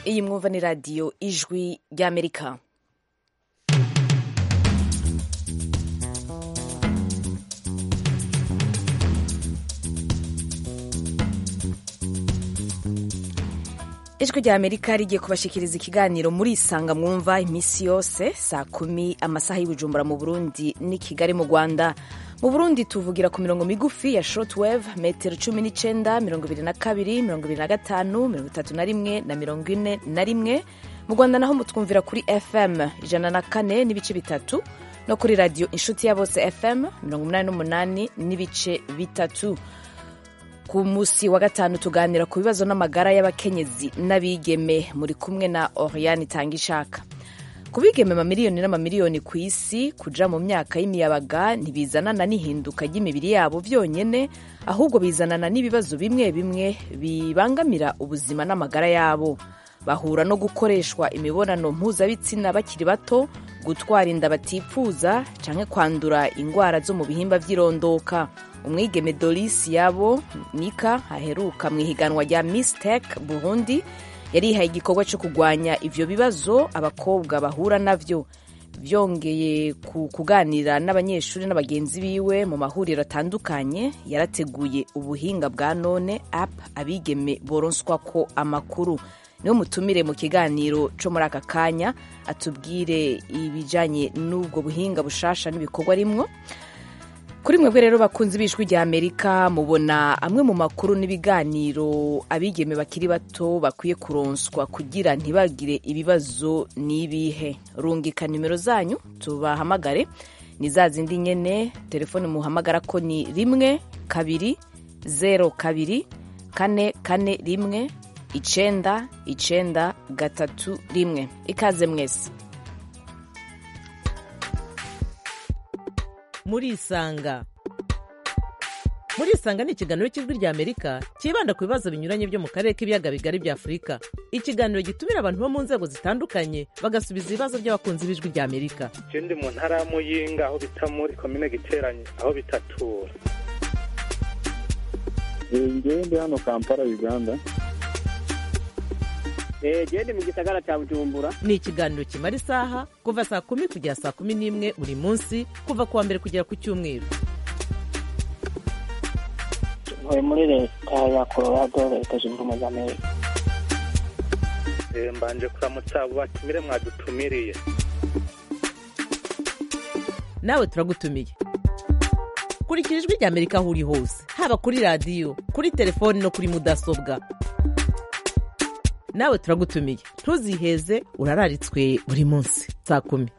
iyi mwumva ni radiyo ijwi ry'amerika ijwi rya amerika rigiye kubashikiriza ikiganiro muri isanga mwumva iminsi yose saa kumi amasaha y'ubujumbura mu burundi n'i kigali mu rwanda mu burundi tuvugira ku mirongo migufi ya shortwave metero cumi n'icenda mirongo ibiri na kabiri mirongo ibiri na gatanu mirongo itatu na rimwe na mirongo ine na rimwe mu rwanda naho mutwumvira kuri fm ijana na kane n'ibice bitatu no kuri radiyo inshuti ya bose fm mirongo umunani n'umunani n'ibice bitatu ku munsi wa gatanu tuganira ku bibazo n'amagara y'abakenyezi n'abigeme muri kumwe na oriane itanga ishaka ku bigeme amamiliyoni n'amamiliyoni ku isi kuja mu myaka y'imiyabaga ntibizanana n'ihinduka ry'imibiri yabo byonyene ahubwo bizanana n'ibibazo bimwe bimwe bibangamira ubuzima n'amagara yabo bahura no gukoreshwa imibonano mpuzabitsina bakiri bato gutwara inda batipfuza canke kwandura ingwara zo mu bihimba vy'irondoka umwigeme doris yabo nika aheruka mu ihiganwa rya miss tech burundi yarihaye igikorwa cyo kurwanya ivyo bibazo abakobwa bahura navyo byongeye ku kuganira n'abanyeshuri n'abagenzi biwe mu mahuriro atandukanye yarateguye ubuhinga bwa none app abigeme boronswa ko amakuru niwo mutumire mu kiganiro cyo muri aka kanya atubwire ibijanye n'ubwo buhinga bushasha n'ibikorwa rimwo kuri mwebwe rero bakunze ibijwi rya amerika mubona amwe mu makuru n'ibiganiro abigeme bakiri bato bakwiye kuronswa kugira ntibagire ibibazo n'ibihe rungika nimero zanyu tubahamagare ni za zindi nyene telefone muhamagara ko ni rimwe kabiri zero kabiri kane kane rimwe icenda icenda gatatu rimwe ikaze mwese murisanga murisanga ni ikiganiro cy'ijwi rya amerika cyibanda ku bibazo binyuranye byo mu karere k'ibiyaga bigari bya afurika ikiganiro gitumira abantu bo mu nzego zitandukanye bagasubiza ibibazo by'abakunzi b'ijwi rya amerika je ndi mu ntara ya muyinga aho bita muri komine giteranye aho bitatura ngewe ndi hano kampala uganda gende mu gisagara cya bujumbura ni ikiganiro kimara isaha kuva saa kumi kugera saa kumi n'imwe buri munsi kuva ku wa mbere kugera ku cyumweru ntuye muri leta ya colorado leta zunze ubumwe za amerika Eh, mbanje kuramutsa abo batumire mwadutumiriye nawe turagutumiye kurikira ijwi rya amerika aho uri hose haba kuri radiyo kuri telefoni no kuri mudasobwa nawe turagutumiye ntuziheze urararitswe buri munsi saa kumi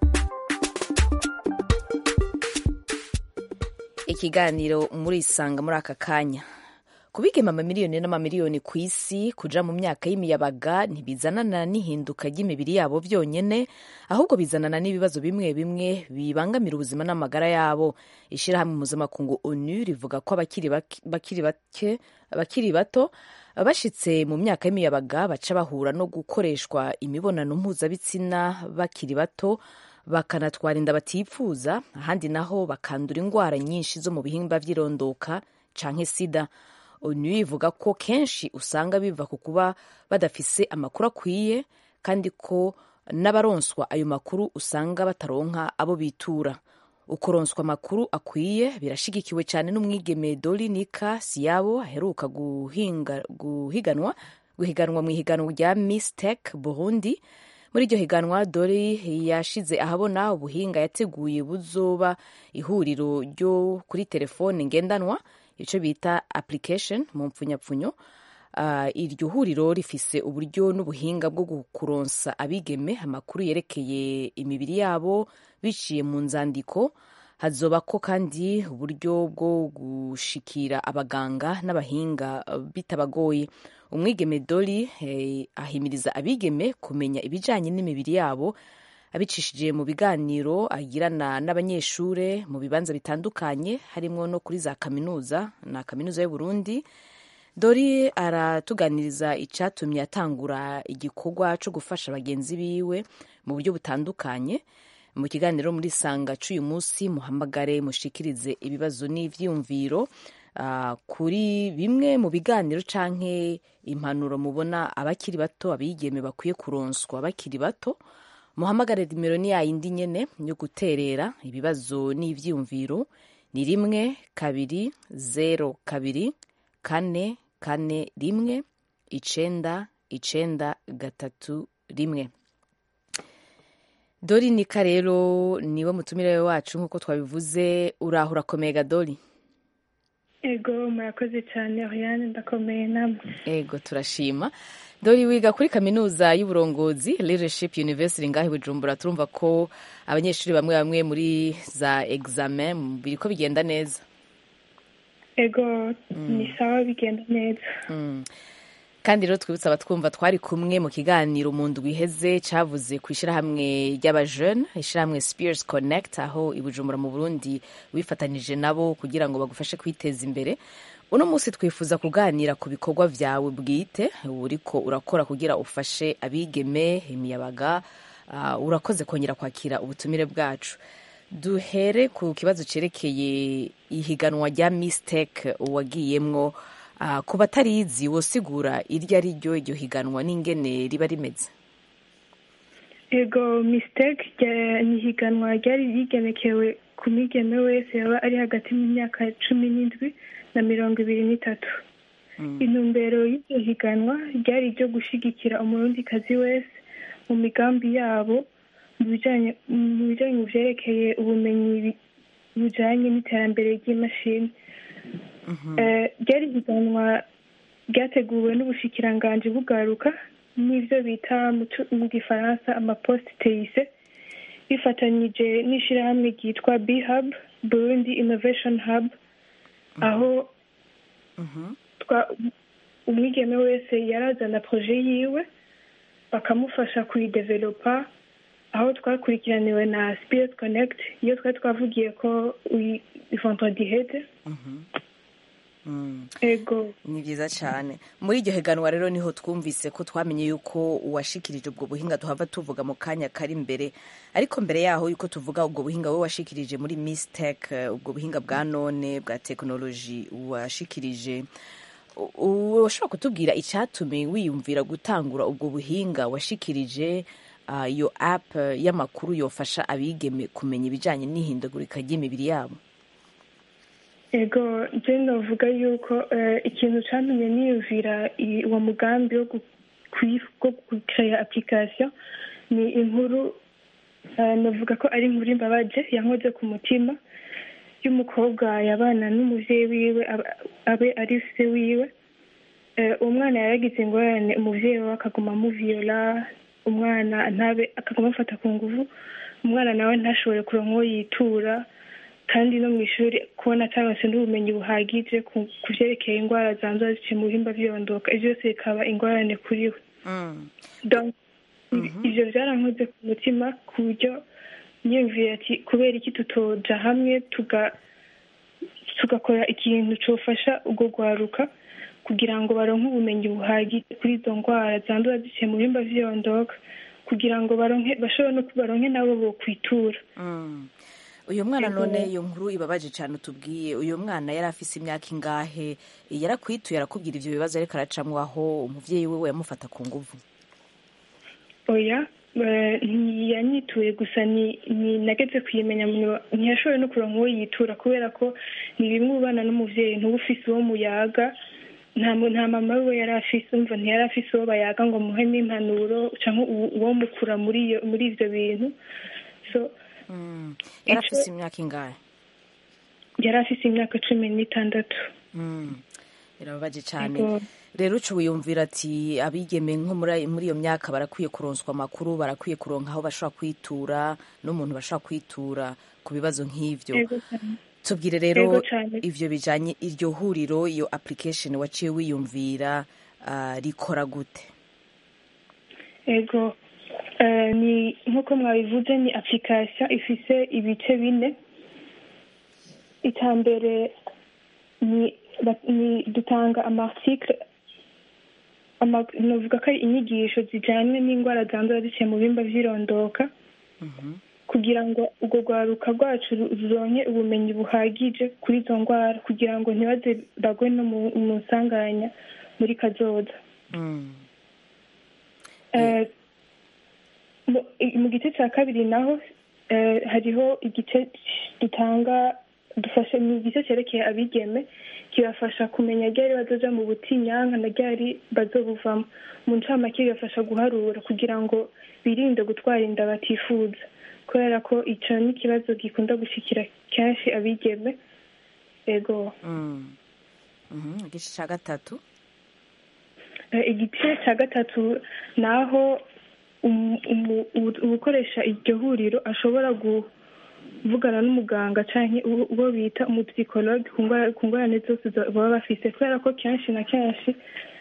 ikiganiro murisanga muri aka kanya kubigema amamiliyoni n'amamiliyoni ku isi kuja mu myaka y'imiyabaga ntibizanana n'ihinduka ry'imibiri yabo byonyene ahubwo bizanana n'ibibazo bimwe bimwe bibangamira ubuzima n'amagara yabo ishirahamwe mpuzamakungu onu rivuga ko abakiri bak- bakiri bake abakiri bato bashitse mu myaka y'imiyabaga baca bahura no gukoreshwa imibonano mpuzabitsina bakiri bato bakanatwara inda batipfuza ahandi naho bakandura indwara nyinshi zo mu bihimba vy'irondoka canke sida onu ivuga ko kenshi usanga biva ku kuba badafise amakuru akwiye kandi ko n'abaronswa ayo makuru usanga bataronka abo bitura ukuronswa amakuru akwiye birashigikiwe cyane n'umwigeme doli nika siyabo aheruka guhinga, guhiganwa guhiganwa mu ihiganwa rya miss tech burundi muri iryo higanwa dori yashize ahabona ubuhinga yateguye buzoba ihuriro ryo kuri telefone ngendanwa icyo bita application mu mpfunyapfunyo Uh, iryo huriro rifise uburyo n'ubuhinga bwo kuronsa abigeme amakuru yerekeye imibiri yabo biciye mu nzandiko hazobako kandi uburyo bwo gushikira abaganga n'abahinga uh, bitabagoye umwigeme doli eh, ahimiriza abigeme kumenya ibijanye n'imibiri yabo abicishije mu biganiro agirana n'abanyeshure mu bibanza bitandukanye harimwo no kuri za kaminuza na kaminuza y'uburundi dori aratuganiriza icyatumye atangura igikorwa cyo gufasha bagenzi biwe mu buryo butandukanye mu kiganiro muri sanga cy'uyu munsi muhamagare mushikirize ibibazo n'ivyiyumviro ah, kuri bimwe mu biganiro canke impanuro mubona abakiri bato abigeme bakwiye kuronswa bakiri bato muhamagare nimero ni yayindi nyene yo guterera ibibazo n'ivyiyumviro ni rimwe kabiri zero kabiri kane kane rimwe icenda icenda gatatu rimwe dori nika rero niwe mutumire wacu nk'uko twabivuze uraho urakomeye gadori ego murakoze cyane oriane ndakomeye namwe ego turashima dori wiga kuri kaminuza y'uburongozi leadership university ngaho i bujumbura turumva ko abanyeshuri bamwe bamwe muri za examen biriko bigenda neza ego ni sawa bigenda neza Mm. kandi rero twibutsa abatwumva twari kumwe mu kiganiro mu ndwi iheze cavuze ku ishyirahamwe ry'abajene ishyirahamwe spears connect aho i bujumbura mu burundi wifatanije nabo kugira ngo bagufashe kwiteza imbere uno munsi twifuza kuganira ku bikorwa vyawe bwite uriko urakora kugira ufashe abigeme imiyabaga Ah, urakoze kongera kwakira ubutumire bwacu duhere ku kibazo cerekeye ihiganwa rya mistake wagiyemwo Ah, ku batarizi wosigura iryo ari ryo iryo higanwa n'ingene riba rimeze ego mistake rya- ni ihiganwa ryari rigenekewe ku migeme wese yaba ari hagati y'imyaka cumi n'indwi na mirongo ibiri n'itatu intumbero y'iryo higanwa ryari iryo gushigikira umurundikazi wese mu migambi yabo mu bijanye mu bijanye mu vyerekeye ubumenyi bi- bujanye n'iterambere ry'imashini Eh, ryari higanwa ryateguwe n'ubushikiranganji bugaruka n'ivyo bita mu cu- mu gifaransa amaposte teise bifatanyije n'ishirahamwe ryitwa bhub burundi innovation hub aho twa- umwigeme wese yarazana proje yiwe bakamufasha kuyidevelopa aho twakurikiraniwe na spirit connect iyo twari twavugiye ko uyi- vendredi hede Mm. ego ni byiza cyane muri iryo higanwa rero niho twumvise ko twamenye yuko uwashikirije ubwo buhinga tuhava tuvuga mu kanya kari imbere ariko mbere yaho yuko tuvuga ubwo buhinga we washikirije muri mistec ubwo buhinga bwa none bwa tekinoloji washikirije U- u- ushobora kutubwira icyatumye wiyumvira gutangura ubwo buhinga washikirije ah, iyo app eh, y'amakuru yofasha abigeme kumenya ibijyanye n'ihindagurika ry'imibiri yabo ego je novuga yuko eh, ikintu cantumye niyumvira i- uwo mugambi wo gu- kwi- wo gukreya application ni inkuru eh, novuga ko ari inkuru imbabaje yankoze ku mutima y'umukobwa yabana n'umuvyeyi wiwe aba- abe ari se wiwe Eh, uwo mwana yaragize ingorane umuvyeyi we akaguma amuviola umwana ntabe akaguma amufata ku nguvu umwana nawe ntashobore kuronka uwo yitura kandi no mu ishuri kubona ataronse n'ubumenyi buhagije ku ku vyerekeye indwara zandura ziciye mu bihimba vyondoka ivyo byose bikaba ingorane kuri we Mm. donc ivyo vyarankoze ku mutima ku buryo niyumvira ati kubera iki tutoja hamwe tuga tugakora ikintu cofasha urwo rwaruka kugira ngo baronke ubumenyi buhagije kuri izo ndwara zandura ziciye mu bihimba vyondoka kugira ngo baronke bashobore no baronke nabo bokwitura Mm. uyu mwana none iyo nkuru ibabaje cyane utubwiye uyu mwana yari afise imyaka ingahe yarakwituye arakubwira ivyo bibazo ariko aracamwo aho umuvyeyi wiwe yamufata ku nguvu oya eh, ntiyanyituye gusa ni ni nageze kuyimenya mu- ntiyashoboye no kuronka uwo yitura kubera ko ni bimwe ubana n'umuvyeyi ntuba ufise uwo muyaga nta mu- nta mama we yari afise umva ntiyari afise uwo bayaga ngo muhe n'impanuro canke uwo- uwo mukura muri iyo muri ivyo bintu so Mm. yari Ico- afise imyaka ingahe yari afise imyaka cumi n'itandatu Mm. birababaje cyane Yego. rero uca wiyumvira ati abigeme nko muri muri iyo myaka barakwiye kuronswa amakuru barakwiye kuronka aho bashobora kwitura n'umuntu bashobora kwitura ku bibazo nk'ivyo Yego cane. tubwire rero Yego cane. ivyo bijanye iryo huriro iyo application waciye wiyumvira ah, rikora gute ego Eh, ni nk'uko mwabivuze ni application ifise ibice bine icya mbere ni ba- ni dutanga amarticle ama- novuga ko ari inyigisho zijanye n'indwara zandura ziciye mu bihimba vy'irondoka kugira ngo urwo rwaruka rwacu ru- ruronke ubumenyi buhagije kuri izo ndwara kugira ngo ntibaze bagwe no mu mu nsanganya muri kazoza Mm. Eh, mu- i- mu gice cya kabiri naho eh, hariho igice dutanga dufashe mu gice cyerekeye abigeme kibafasha kumenya ryari bazoja mu butinyanka na ryari bazobuvamo mu ncamake bibafasha guharura kugira ngo birinde gutwara inda batifuza kubera ko ico ni ikibazo gikunda gushikira kenshi abigeme ego Mm. Mhm, igice cya gatatu Eh, igice cya gatatu ni aho umu- umu- ubu- ugukoresha iryo huriro ashobora kuvugana n'umuganga cyangwa uwo bita umupsikologe ku ndwara- ku ngorane zose za- baba bafise kubera ko kenshi na kenshi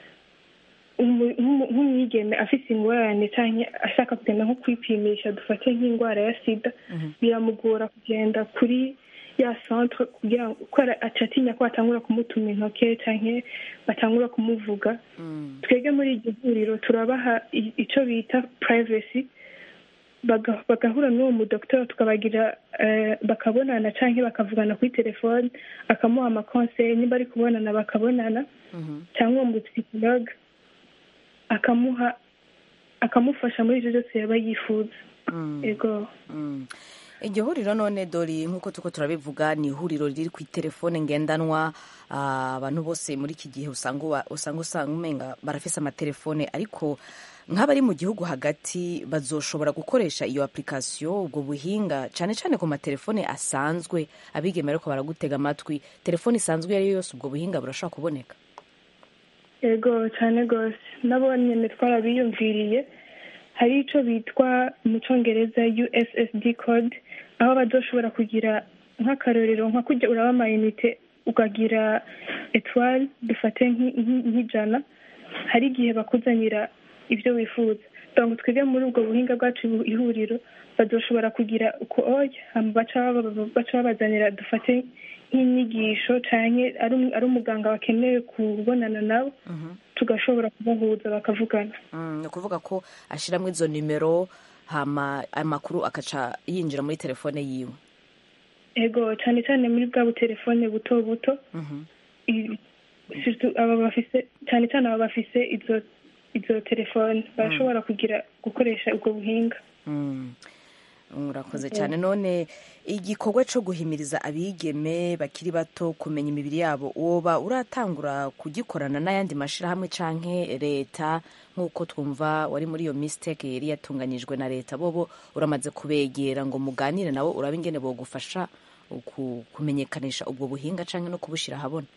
umu- nk'umu- nk'umwigeme afise ingorane cyangwa ashaka kugenda nko kwipimisha dufate nk'indwara ya sida biramugora kugenda kuri ya centre kugira ngo kubera aca atinya ko batangura kumutuma intoke cyangwa batangura kumuvuga Mm. twebwe muri iryo huriro turabaha i- ico bita privacy baga- bagahura n'uwo mudokiteri tukabagira eh, bakabonana canke bakavugana kuri telefone akamuha amakonseye nimba ari kubonana bakabonana Mhm. cyangwa uwo mupsikologe akamuha akamufasha muri ivyo byose yaba yifuza Mm. ego Mm. iryo huriro none dori nk'uko tuko turabivuga ni ihuriro riri ku telefone ngendanwa ah, abantu bose muri iki gihe usanga uba- usanga usanga umenga barafise amatelefone ariko nk'abari mu gihugu hagati bazoshobora gukoresha iyo application ubwo buhinga cyane cyane ku matelefone asanzwe abigeme ariko baragutega amatwi telefone isanzwe iyo ari yo yose ubwo buhinga burashobora kuboneka ego cyane rwose nabo nyine twarabiyumviriye hari icyo bitwa mu cyongereza ussd code aho bazoshobora kugira nk'akarorero nka kujya uraba amayinite ukagira etwari dufate nk'i- nk'i- nk'ijana hari igihe bakuzanira ibyo wifuza donc twebwe muri ubwo buhinga bwacu bu- ihuriro bazoshobora kugira uko oya hama baca baba- baca babazanira dufate nk'inyigisho canke ari um- ari umuganga bakeneye kubonana nabo tugashobora kubahuza bakavugana Mm, ni ukuvuga ko ashyiramo izo nimero hama amakuru akaca yinjira muri telefone yiwe ego cyane cyane muri bwa butelefone buto buto Mhm. i- surtout aba bafise cyane cyane aba bafise izo izo telefone barashobora kugira gukoresha ubwo buhinga Mm. urakoze cyane none igikorwa cyo guhimiriza abigeme bakiri bato kumenya imibiri yabo woba uratangura kugikorana n'ayandi mashyirahamwe canke leta nk'uko twumva wari muri iyo mistake yari yatunganyijwe na leta bobo uramaze kubegera ngo muganire nabo urabe ingene bogufasha ku- kumenyekanisha ubwo buhinga canke no kubushyira ahabona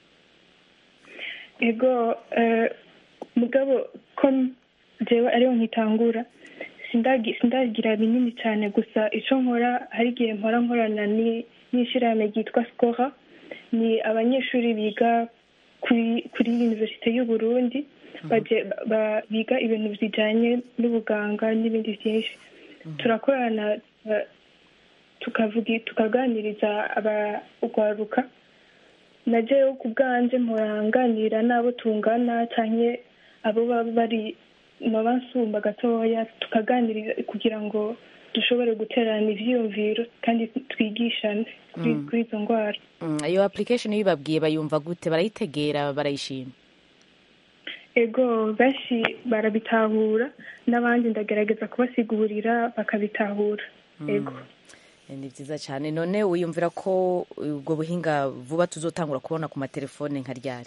ego eh, mugabo ko jewe ariho nkitangura sindagi- sindagira binini cyane gusa icyo nkora hari igihe mpora nkorana ni- n'ishyirahamwe ryitwa skora ni abanyeshuri biga kuri kuri universite y'u Burundi baje- ba- biga ibintu bijyanye n'ubuganga n'ibindi byinshi turakorana eh, tukavuga tukaganiriza abagwaruka na jewe ku bwanje mporanganira n'abo tungana canke abo baba bari baba nsumba gatoya tukaganiriza kugira ngo dushobore guterana ivyiyumviro kandi twigishane kuri kuri izo ndwara Mm, iyo application iyo ibabwiye bayumva gute barayitegera barayishima ego benshi barabitahura n'abandi ndagerageza kubasigurira bakabitahura ego Eh, ni byiza cyane none wiyumvira ko ubwo buhinga vuba tuzotangura kubona ku matelefone nka ryari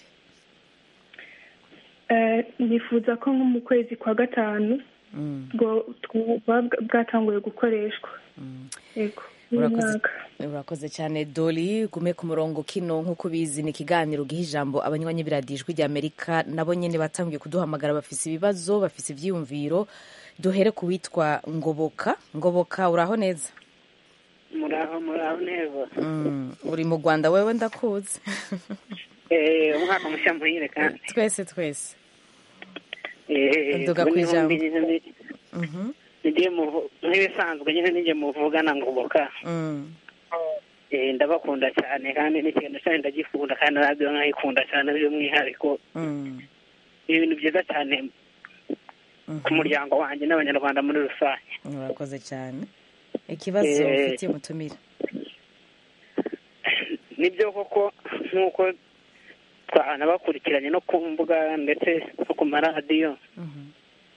Eh, nifuza ko nko mu kwezi kwa gatanu Mm, bwo buba bwatanguye gukoreshwa mm. ego uyu Urakoze. mwaka urakoze cyane doli gume ku murongo kino nk'uko ubizi ni ikiganiro giha ijambo abanywanyi b'iradijwi rya amerika nabo nyine batangiye kuduhamagara bafise ibibazo bafise ivyiyumviro duhere ku witwa ngoboka ngoboka uraho neza muraho muraho neza Mm, uri mu rwanda wewe ndakuzi Eh, umwaka mushya muhire kandi twese twese Eh, Nduga ubwo ku niho ijambo. mbi- mbi- Mhm, nijye muvu- nk'ibisanzwe nyine nijye muvugana ngoboka mm. Eh, ndabakunda cyane kandi n'ikintu cyane ndagikunda kandi radiyo nkayikunda cyane by'umwihariko Mm, ni ibintu byiza cyane mhm. ku muryango wanjye n'abanyarwanda muri rusange urakoze cyane ikibazo Eh, ufitiye umutumire nibyo koko nk'uko twanabakurikiranye no ku mbuga ndetse no ku maradiyo Mhm.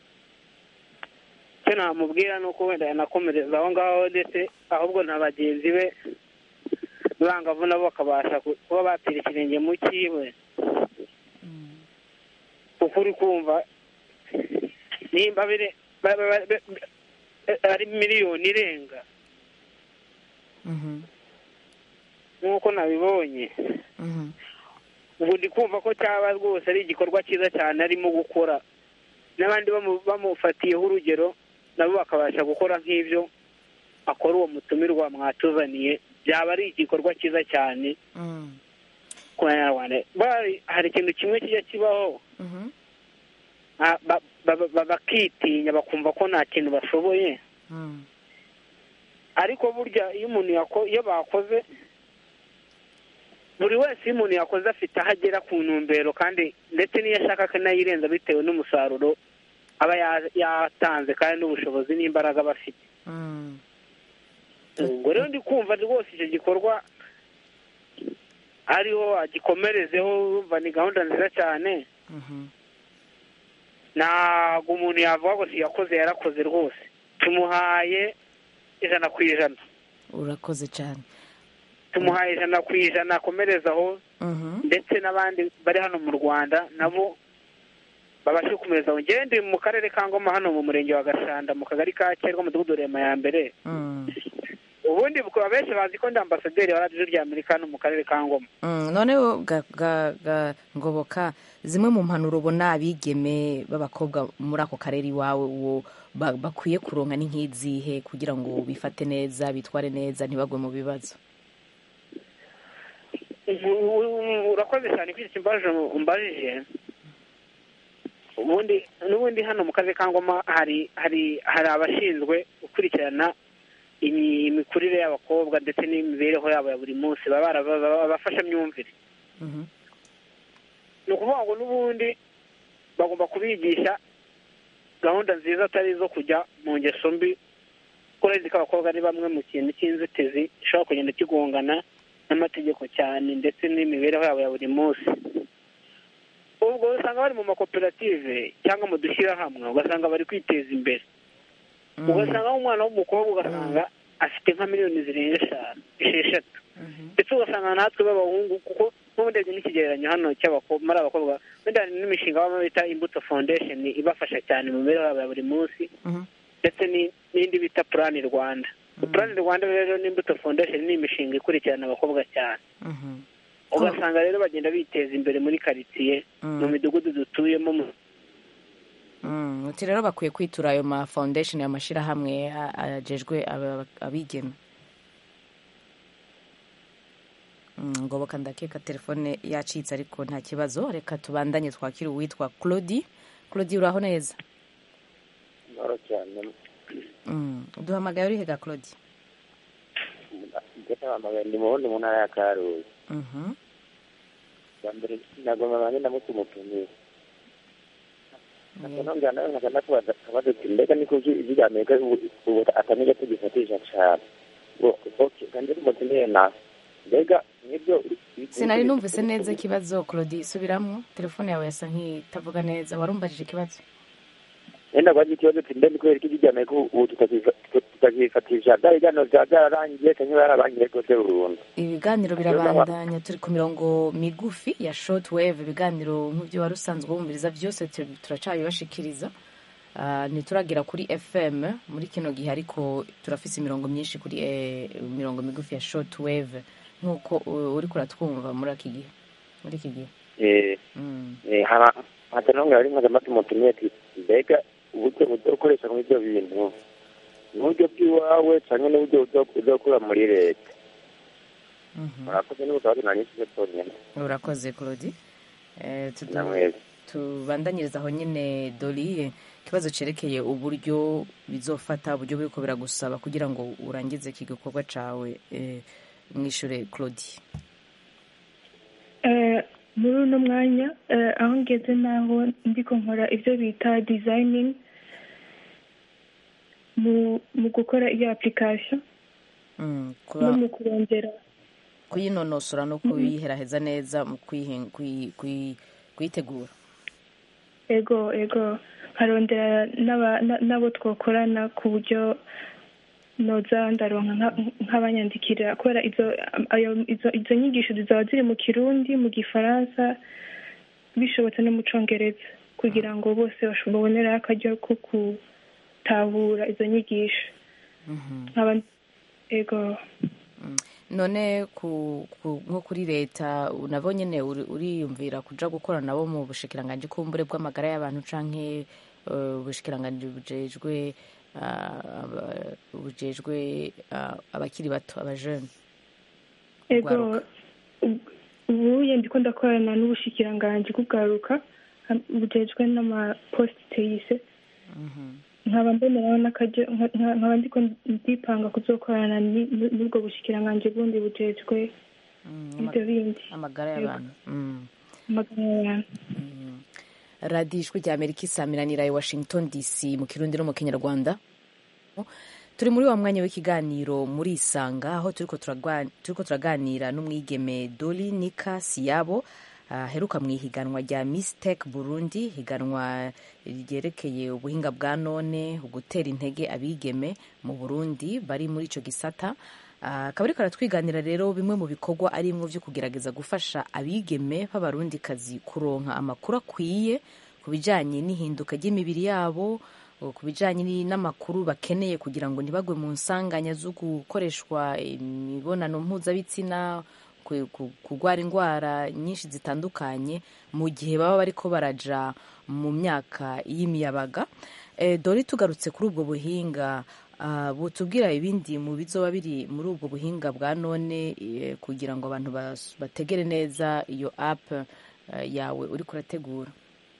icyo namubwira ni uko wenda yanakomereza aho ngaho ndetse ahubwo na bagenzi be bangavu nabo bakabasha ku- kuba batera ikirenge mu cyiwe kuko uri kumva nimba bire ba- ba- ba- ba- ari miliyoni irenga Mhm. nk'uko nabibonye Mhm. ubu ndi kumva ko cyaba rwose ari igikorwa cyiza cyane arimo gukora n'abandi bamu- bamufatiyeho urugero nabo bakabasha gukora nk'ibyo akora uwo mutumirwa mwatuzaniye byaba ari igikorwa cyiza cyane Mm. ku banyarwanda Bari- hari ikintu kimwe kijya kibaho Mhm. ah, ba- ba- ba- bakitinya bakumva ko nta kintu bashoboye Mm. ariko burya iyo umuntu yako iyo bakoze buri wese iyo umuntu yakoze afite aho agera ku ntumbero kandi ndetse n'iyo ashaka akanayirenza bitewe n'umusaruro aba ya- yatanze kandi n'ubushobozi n'imbaraga aba afite Mm. ubwo rero ndi kumva rwose icyo gikorwa ariho agikomerezeho urumva ni gahunda nziza cyane Mhm. ntabwo umuntu yavuga ngo siyakoze yarakoze rwose tumuhaye ijana ku ijana urakoze cyane tumuhaye ijana ku ijana akomerezaho Mhm. ndetse n'abandi bari hano mu rwanda nabo babashe gukomeza njyewe ndi mu karere ka ngoma hano mu murenge wa gashanda mu kagari ka kerwa umudugudu rema ya mbere Mm. ubundi bukaba benshi bazi ko ndi ambasaderi wa radiyo rya amerika hano mu karere ka ngoma Mm, noneho ga, ga, ga, ngoboka zimwe mu mpanuro ubona abigeme b'abakobwa muri ako karere iwawe uwo ba- bakwiye kuronka ni nk'izihe kugira ngo bifate neza bitware neza ntibagwe mu bibazo U- u- urakoze cyane kuri iki kibazo umbajije ubundi n'ubundi hano mu karere ka ngoma hari hari hari abashinzwe gukurikirana imi- imikurire y'abakobwa ndetse n'imibereho yabo ya buri munsi baba baraba- abafashamyumvire Mhm. ni ukuvuga ngo n'ubundi bagomba kubigisha gahunda nziza atari izo kujya mu ngeso mbi kuko urazi ko abakobwa ari bamwe mu kintu cy'inzitizi gishobora kugenda kigongana n'amategeko cyane ndetse n'imibereho yabo ya buri munsi ubwo usanga bari mu makoperative cyangwa mu dushyirahamwe ugasanga bari kwiteza imbere Mm. ugasanga nk'umwana w'umukobwa ugasanga afite nka miliyoni zirenga eshanu esheshatu Mhm. ndetse ugasanga natwe b'abahungu kuko nk'uburebye n'ikigereranyo hano cy'abakobwa muri abakobwa wenda hari n'imishinga baba bita imbuto foundation ibafasha cyane mu mibereho yabo ya buri munsi Mhm. ndetse ni- n'indi bita purani rwanda purani rwanda rero n'imbuto foundation ni imishinga ikurikirana abakobwa cyane Mhm. ugasanga rero bagenda biteza imbere muri karitsiye Mm. mu midugudu dutuyemo mu- Mm, uti rero bakwiye kwitura ayo ma foundation amashyirahamwe a- ajejwe aba- abigeme Mm, ngoboka ndakeka telefone yacitse ariko nta kibazo reka tubandanye twakire uwitwa claudi claudi uraho neza Amahoro cyane Mm, uduhamagaye urihe ga claudi ndetse ahamagaye ndi mu wundi mu ntara ya karuzi Mhm. bwa mbere nagomba banjye ndamutse umutumire Yeah. nongera nawe nkaza ndakubaza akabazo ati mbega niko ijwi rya amerika ubu ubu atamenya tugifatisha cyane ngo oke kandi umutumire nawe mbega nibyo sinari numvise neza ikibazo claudi subiramwo telefone yawe yasa nk'itavuga neza warumbajije ikibazo wenda kwaje ikibazo ati mbe ni kubera ko ijwi rya amerika ubu tutakifatisha bya biganiro byaba byararangiye cyangwa byararangiye rwose burundu ibiganiro birabandanya turi ku mirongo migufi ya short wave ibiganiro nk'ibyo wari usanzwe wumviriza byose tu- turacabibashikiriza Ah, ntituragira kuri fm muri kino gihe ariko turafise imirongo myinshi kuri eh, mirongo migufi ya short wave nk'uko uh, uriko uratwumva muri iki gihe muri iki gihe eh Mm. eh haba hata nongera ari nkaza mati umutumire ati mbega uburyo uburyo ukoresha muri ibyo bintu ni uburyo bw'iwawe cyangwa n'uburyo uzokura muri leta Mhm. murakoze n'ubutabazi nanyisije tonyine urakoze claudi Eh, tudu- namwezi tubandanyiriza aho nyine dori ikibazo cyerekeye uburyo bizofata uburyo buriko biragusaba kugira ngo urangize iki gikorwa cawe eh, mwishure claudie Eh, muri uno mwanya eh, aho ngeze naho ndiko nkora ibyo bita designing mu mu gukora iyo application Mm, no kuba- mu kurondera kuyinonosora no kuyiheraheza neza mu kuyihin- kuyi- kuyi- kuyitegura ego ego nkarondera n'aba- na- n'abo twakorana ku buryo noza ndaronka nka- nk'abanyandikira kubera izo ayo- izo izo nyigisho zizaba ziri mu kirundi mu gifaransa bishobotse no mu congereza kugira ngo bose basho- babonere akaryo ko gutahura izo nyigisho nkaba ego none ku, ku, nko kuri leta nabo nyene uri- uriyumvira kuja gukora nabo mu bushikiranganji kumbure bw'amagara y'abantu canke uh, ubushikiranganji bujejwe uh, aba- bujejwe uh, abakiri bato abajene ego Urwaruka. ubu- ubuye ndiko ndakorana n'ubushikiranganji bw'ubwaruka ha- bujejwe n'amaposite teyise nkaba mboneraho n'akaryo nka- nka- nkaba ndiko ndipanga kuzokorana ni- n- n'ubwo bushikiranganji bundi bujejwe ibyo bindi amagara y'abantu mm. amagana y'abantu radiyo ijwi rya amerika isamiranira i washington dc mu kirundi no mu kinyarwanda turi muri wa mwanya w'ikiganiro muri isanga aho turiko turagwa- turiko turaganira n'umwigeme doli nika siyabo aheruka mu ihiganwa rya Miss Tech Burundi higanwa ryerekeye ubuhinga bwa none ugutera intege abigeme mu Burundi bari muri ico gisata Ah, akaba ariko aratwiganira rero bimwe mu bikorwa arimwo vyo kugerageza gufasha abigeme b'abarundikazi kuronka amakuru akwiye ku bijanye n'ihinduka ry'imibiri yabo ku bijanye ni- n'amakuru bakeneye kugira ngo ntibagwe mu nsanganya zo gukoreshwa imibonano mpuzabitsina ku- ku- kurwara indwara nyinshi zitandukanye mu gihe baba bariko baraja mu myaka y'imiyabaga Eh, dore tugarutse kuri ubwo buhinga ah, butubwira ibindi mu bizoba biri muri ubwo buhinga bwa none eh, kugira ngo abantu bas- bategere neza iyo app eh, yawe uriko urategura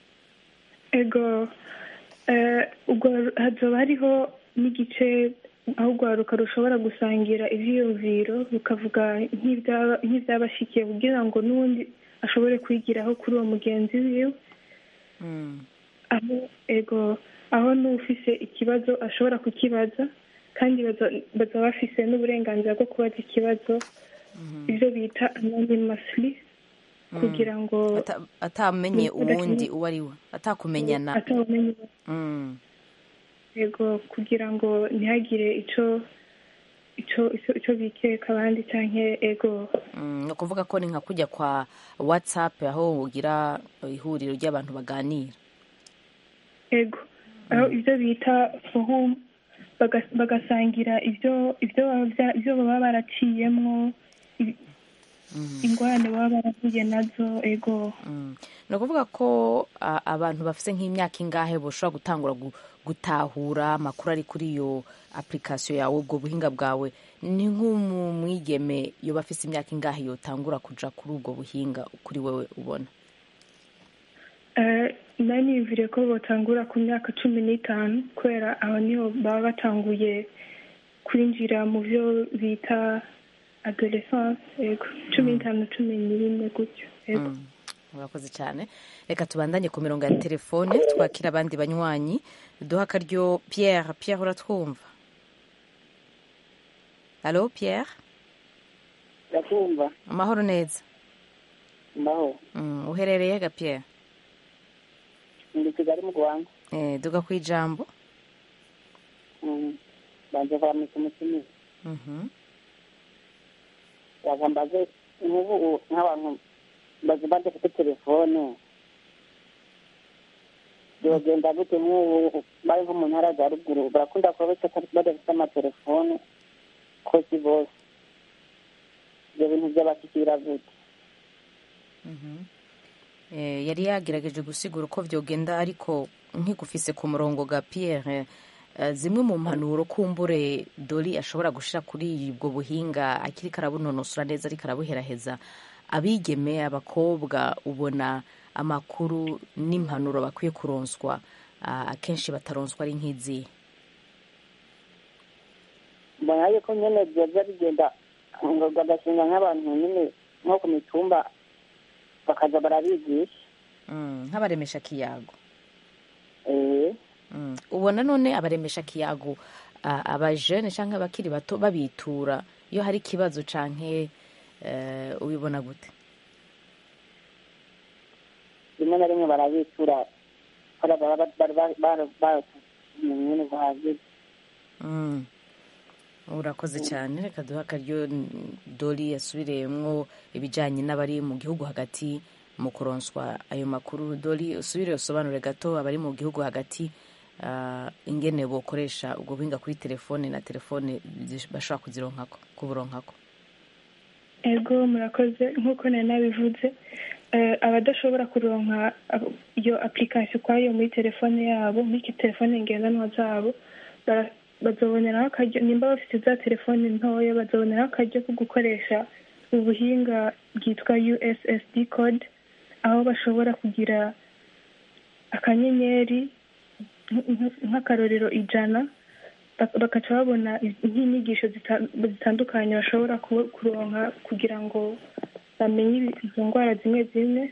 ego eh, ubwo hazoba hariho n'igice aho urwaruka rushobora gusangira ivyiyumviro rukavuga nk'ivyaba- nk'ivyabashikiye kugira ngo n'uwundi ashobore kwigiraho kuri uwo mugenzi wiwe aho ego aho n'ufise ikibazo ashobora kukibaza kandi baza- bazaba bafise n'uburenganzira bwo kubaza ikibazo ivyo bita anonymously kugira ngo Ata- atamenye uwundi uwo ari we atakumenyana atawumenye Mm. yego kugira ngo ntihagire ico ico ico ico bikeka abandi canke ego Mm, ni ukuvuga ko ni nka kujya kwa whatsapp aho ugira ihuriro ry'abantu baganira ego aho ivyo bita forum baga- bagasangira ivyo ivyo baba vya- ivyo baba baraciyemwo i- ingorane baba barahuye nazo ego Mm. ni ukuvuga ko a- abantu bafite nk'imyaka ingahe bashobora gutangura gu- gutahura amakuru ari kuri iyo application yawe ubwo buhinga bwawe ni nk'umwigeme yoba afite imyaka ingahe yotangura kuja kuri ubwo buhinga kuri wewe ubona Eh, nari niyumviriye ko botangura ku myaka cumi n'itanu kubera aho niho baba batanguye kwinjira mu byo bita adolescence ego cumi n'itanu cumi n'ine gutyo ego Mm. murakoze cyane reka tubandanye ku mirongo ya telefone twakira abandi banywanyi duha akaryo pierre pierre uratwumva alo pierre ndakumva amahoro neza mbaho Mm, uherereye ga pierre ndi kigali mu rwanda eh, duga ku ijambo Mm. banze kwamisa umutima Mhm. yaga mbaze nk'ubu nk'abantu bazi badafite telefone byogenda gute nk'ubu bari nko mu ntara za ruguru barakunda kuba bata- badafite amatelefone ko si bose ibyo bintu byabashyikira gute Eh, yari yagerageje gusigura uko vyogenda ariko nkigufise ku murongo ga pierre eh, zimwe mu mpanuro kumbure dori ashobora gushira kuri ubwo buhinga akiriko arabunonosora neza ariko arabuheraheza abigeme abakobwa ubona amakuru n'impanuro bakwiye kuronswa ah, akenshi bataronswa ari nk'izihe mbona yuko nyine byoza bigenda ngo bagashinga nk'abantu nyine nko ku mitumba bakaza barabigisha Mm, nk'abaremesha kiyago eh Mm. ubona none abaremesha kiyago a- abajene cyangwa abakiri bato babitura iyo hari ikibazo canke eh, ubibona gute rimwe na rimwe barabitura kubera baba bari baratumenye buhagije Mm. urakoze cyane reka duhe akaryo n- dori yasubiriyemwo ibijyanye n'abari mu gihugu hagati mu kuronswa ayo makuru dori usubire usobanure gato abari mu gihugu hagati ah, ingene bokoresha ubwo buhinga kuri telefone na telefone zish- bashobora kuzironkako kuburonkako ego murakoze nk'uko nari nabivuze eh, abadashobora kuronka abo- iyo application ukwayo muri telefone yabo muri ki- telefone ngendanwa zabo bara- bazoboneraho akaryo nimba bafite za telefone ntoya bazoboneraho akaryo ko gukoresha ubuhinga bwitwa ussd code aho bashobora kugira akanyenyeri nk- nk- nk'akarorero ijana bak- bakaca babona i- nk'inyigisho zita- zitandukanye bashobora ku- kuronka kugira ngo bamenye ibi- izo ndwara zimwe zimwe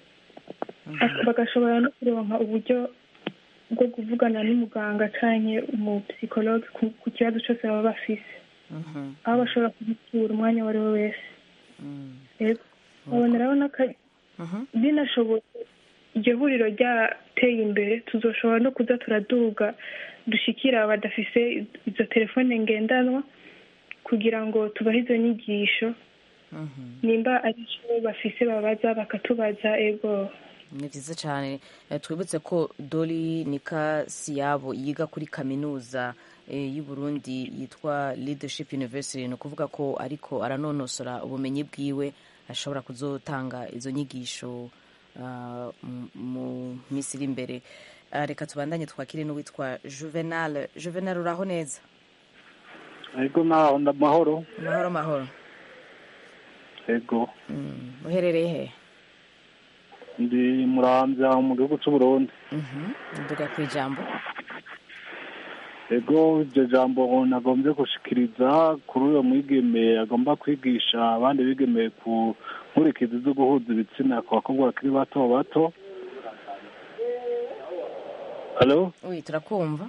Bak- bagashobora no kuronka uburyo bwo kuvugana n'umuganga canke umupsikologe ku ku kibazo cyose baba bafise aho bashobora kugitura umwanya uwo ari we wese Yego. baboneraho n'aka- binashobotse iryo huriro ryateye imbere tuzoshobora no kuza turaduga dushikira badafise izo telefone ngendanwa kugira ngo tubahe izo nyigisho nimba ari cyo bafise babaza bakatubaza ego ni byiza cyane Eh, twibutse ko dori nika siyabo yiga kuri kaminuza eh, y'u Burundi yitwa leadership university ni ukuvuga ko ariko aranonosora ubumenyi bwiwe ashobora kuzotanga izo nyigisho ah, mu- mu minsi iri imbere Ah, reka tubandanye twakire n'uwitwa juvenal juvenal uraho neza ego naho ndamahoro mahoro mahoro ego Mm, uherereye he ndi muramvya mu gihugu c'uburundi Mhm. nduga ku ijambo ego iryo jambo nagombye gushikiriza kuri uyo mwigeme agomba kwigisha abandi bigeme ku nkurikizi zo guhuza ibitsina ku bakobwa bakiri bato bato halo uyi turakumva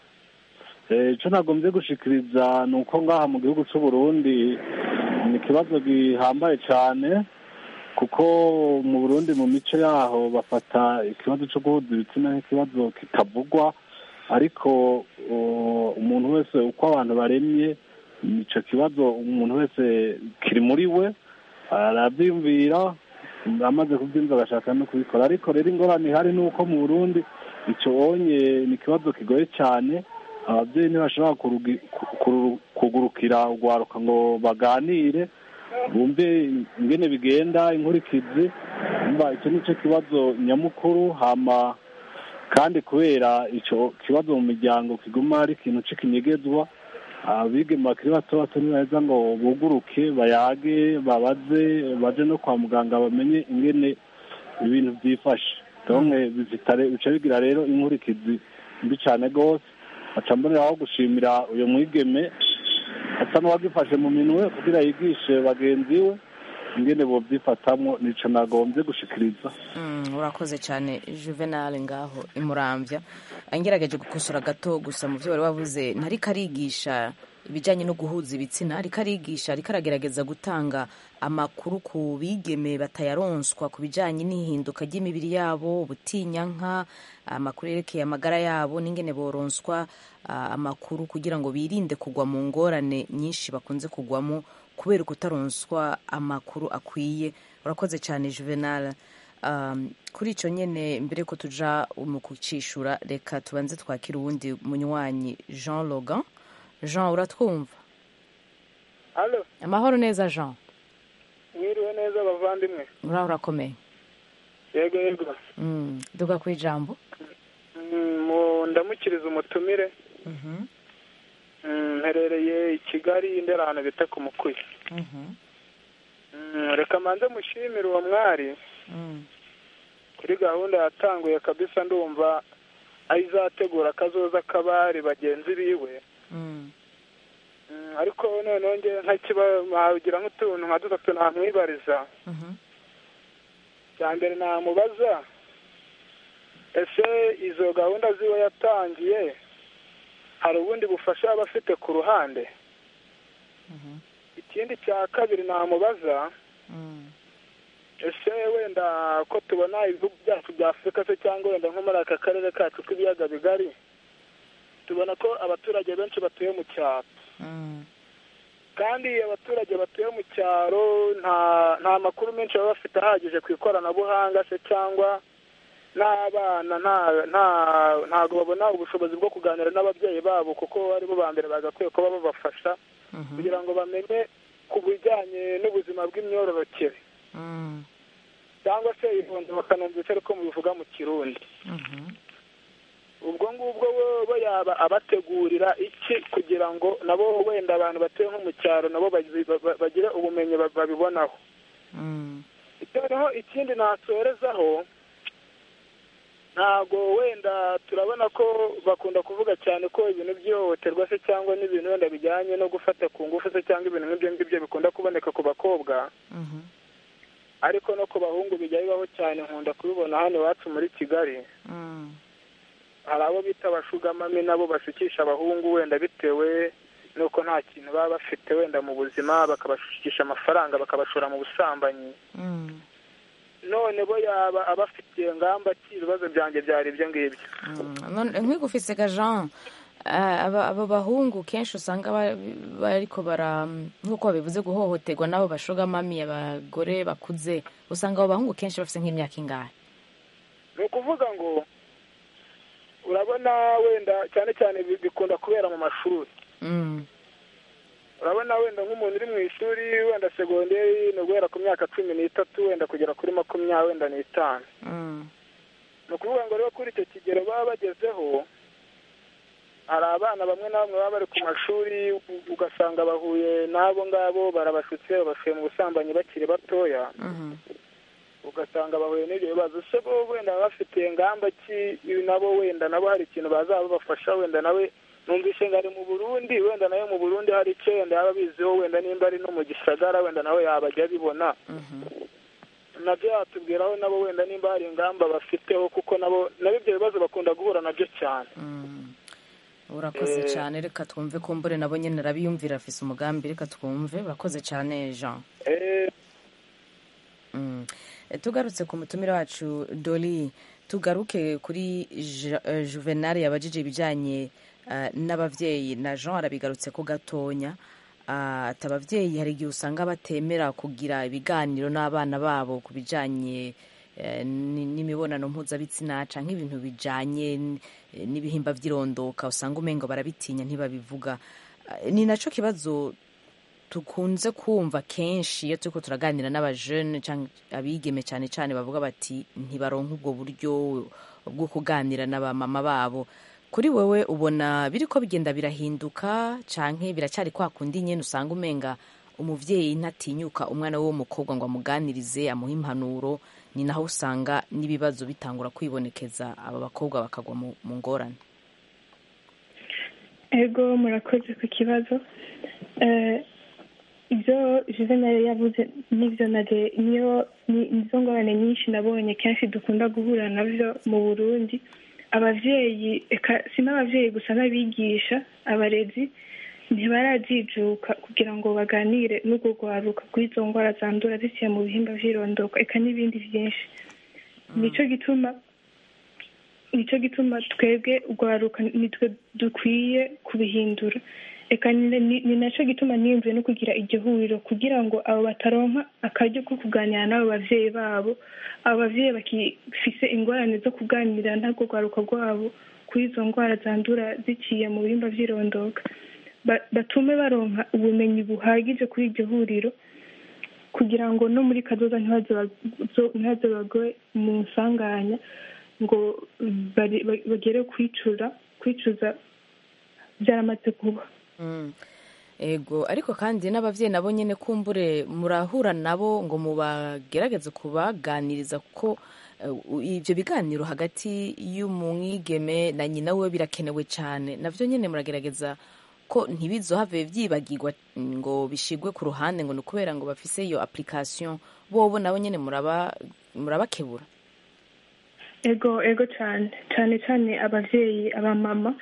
Eh, ico nagombye gushikiriza ni uko ngaha mu gihugu c'uburundi ni ikibazo gihambaye cane kuko mu burundi mu mico yaho bafata ikibazo co guhuza ibitsina nk'ikibazo kitavugwa ariko uh, umuntu wese uko abantu baremye ico kibazo umuntu wese kiri muri we aravyiyumvira amaze kubyumva agashaka no kubikora ariko rero ingorane ihari ni uko mu burundi ico onye ni ikibazo kigoye cyane ababyeyi ntibashobora kurugi- ku- kuru- kugurukira urwaruka ngo baganire bumve ingene bigenda inkurikizi umva icyo ni cyo kibazo nyamukuru hama kandi kubera ico kibazo mu miryango kiguma ari ikintu c'ikinyegezwa abigeme bakiri bato bato ntibaheza ngo buguruke bayage babaze baje no kwa muganga bamenye ingene ibintu byifashe donke bizitare bica bigira rero inkurikizi mbi cane rwose aca mboneraho gushimira uyo mwigeme asa n'uwagifashe mu minwe kugira yigishe bagenzi we ingene bovyifatamwo nico nagombye gushikiriza Mm, urakoze cyane juvenal ngaho imurambya ngerageje gukosora gato gusa mu byo wari wavuze ntariko arigisha ibijyanye no guhuza ibitsina ariko arigisha ariko aragerageza gutanga amakuru ku bigeme batayaronswa ku bijyanye n'ihinduka ry'imibiri yabo ubutinyanka amakuru yerekeye amagara yabo n'ingene boronswa ah, amakuru kugira ngo birinde kugwa mu ngorane nyinshi bakunze kugwamo kubera ukutaronswa amakuru akwiye urakoze cyane juvenal um, kuri icyo nyine mbere ko tuja mu kucishura reka tubanze twakira uwundi munywanyi jean logan jean uratwumva halo amahoro neza jean mwiriwe neza bavandimwe uraho urakomeye yego yego mm. duga ku ijambo Mm, mu- ndamukiriza umutumire Mhm, Mm, mperereye i kigali ndera ahantu bita ku mukuyi mhm, Mm, reka manze mushimire uwo mwari mm, kuri gahunda yatanguye kabisa ndumva aho izategura akazoza k'abari bagenzi biwe mm, Mm, ariko noneho nge nkagira nk'utuntu nka dutatu namwibariza mhm, cya mbere namubaza ese izo gahunda ziwe yatangiye hari ubundi bufasha baba bafite ku ruhande ikindi cya kabiri namubaza ese wenda ko tubona ibihugu byacu bya afurika se cyangwa wenda nko muri aka karere kacu k'ibiyaga bigari tubona ko abaturage benshi batuye mu cyaro kandi abaturage batuye mu cyaro nta nta makuru menshi baba bafite ahagije ku ikoranabuhanga se cyangwa n'abana ntabwo babona ubushobozi bwo kuganira n'ababyeyi babo kuko aribo ba mbere bagakwiye kuba babafasha kugira ngo bamenye ku bijyanye n'ubuzima bw'imyororokere cyangwa se ifunze bakanumvise ariko mubivuga mu kirundi ubwo ngubwo bo yaba abategurira iki kugira ngo nabo wenda abantu batuye nko mu cyaro nabo bagire ubumenyi babibonaho noneho ikindi nasorezaho ntabwo wenda turabona ko bakunda kuvuga cyane ko ibintu by'ihohoterwa se cyangwa n'ibintu wenda bijyanye no gufata ku ngufu se cyangwa ibintu nk'ibyo ngibyo bikunda kuboneka ku bakobwa ariko no ku bahungu bijya bibaho cyane nkunda kubibona hano iwacu muri kigali hari abo bita abashugamami nabo bashukisha abahungu wenda bitewe n'uko nta kintu baba bafite wenda mu buzima bakabashukisha amafaranga bakabashora mu busambanyi none bo yaba abafitiye ngamba ki ibibazo byanjye byari ibyo ngibyo nk'igufise ga jean abo bahungu kenshi usanga bariko bara nk'uko babivuze guhohoterwa n'abo bashogamami abagore bakuze usanga abo bahungu kenshi bafite nk'imyaka ingahe ni ukuvuga ngo urabona wenda cyane cyane bikunda kubera mu mashuri urabona wenda nk'umuntu uri mu ishuri wenda segonderi ni uguhera ku myaka cumi n'itatu wenda kugera kuri makumyabiri wenda n'itanu ni ukuvuga ngo rero kuri icyo kigero baba bagezeho hari abana bamwe na bamwe baba bari ku mashuri ugasanga bahuye n'abo ngabo barabashutse babashuye mu busambanyi bakiri batoya ugasanga bahuye n'ibyo bibazo se bo wenda baba bafitiye ngamba ki nabo wenda nabo hari ikintu bazaba babafasha wenda nawe numvise ngo ari mu burundi wenda nawe mu burundi hari icyo wenda yaba abiziho wenda nimba ari no mu gisagara wenda nawe yabajya abibona nabyo yatubwiraho nabo wenda nimba hari ingamba bafiteho kuko nabo nabo ibyo bibazo bakunda guhura nabyo cyane urakoze cyane reka twumve kumbure nabo nyine arabiyumvira afise umugambi reka twumve urakoze cyane jean tugarutse ku mutumire wacu doli tugaruke kuri juvenal yabajije ibijyanye n'ababyeyi na jean arabigarutse ko gatonya ati ababyeyi hari igihe usanga batemera kugira ibiganiro n'abana babo ku bijyanye n'imibonano mpuzabitsina cyangwa nk'ibintu bijyanye n'ibihimba by'irondoka usanga umengo barabitinya ntibabivuga ni nacyo kibazo tukunze kumva kenshi iyo turi turaganira n'abajene cyangwa abigeme cyane cyane bavuga bati ntibaronke ubwo buryo bwo kuganira na ba mama babo kuri wowe ubona biri ko bigenda birahinduka cyangwa biracyari kwa kundi nyine usanga umenga umubyeyi ntatinyuka umwana we w'umukobwa ngo amuganirize amuhe impanuro ni naho usanga n'ibibazo bitangura kwibonekeza aba bakobwa bakagwa mu ngorane ego murakoze ku kibazo ibyo juvenal yavuze n'ibyo nage niyo nizo ngorane nyinshi nabonye kenshi dukunda guhura nabyo mu burundi ababyeyi si n'ababyeyi gusa n'abigisha abarezi ntibarajijuka kugira ngo baganire n'ubwo rwaruka kuri izo ndwara zandura ziciye mu bihimba by'irondoka eka n'ibindi byinshi nicyo gituma nicyo gituma twebwe urwaruka nitwe dukwiye kubihindura reka ni nacyo gituma niyumviye no kugira iryo huriro kugira ngo abo bataronka akaryo ko kuganira n'abo babyeyi babo abo babyeyi bakifise ingorane zo kuganira ntabwo rwaruka rwabo kuri izo ndwara zandura ziciye mu bihimba by'irondoka batume baronka ubumenyi buhagije kuri iryo huriro kugira ngo no muri kazoza ntibaze bagwe mu nsanganya ngo bagere kwicuza kwicuza byaramaze kuba ego ariko kandi n'ababyeyi nabo nyine kumbure murahura nabo ngo mubagerageze kubaganiriza kuko ibyo biganiro hagati y'umwigeme na nyina we birakenewe cyane nabyo nyine muragerageza ko ntibizohave byibagirwa ngo bishigwe ku ruhande ngo ni ukubera ngo bafise iyo application bobo nabo nyine murabakebura ego ego cyane cyane cyane ababyeyi abamama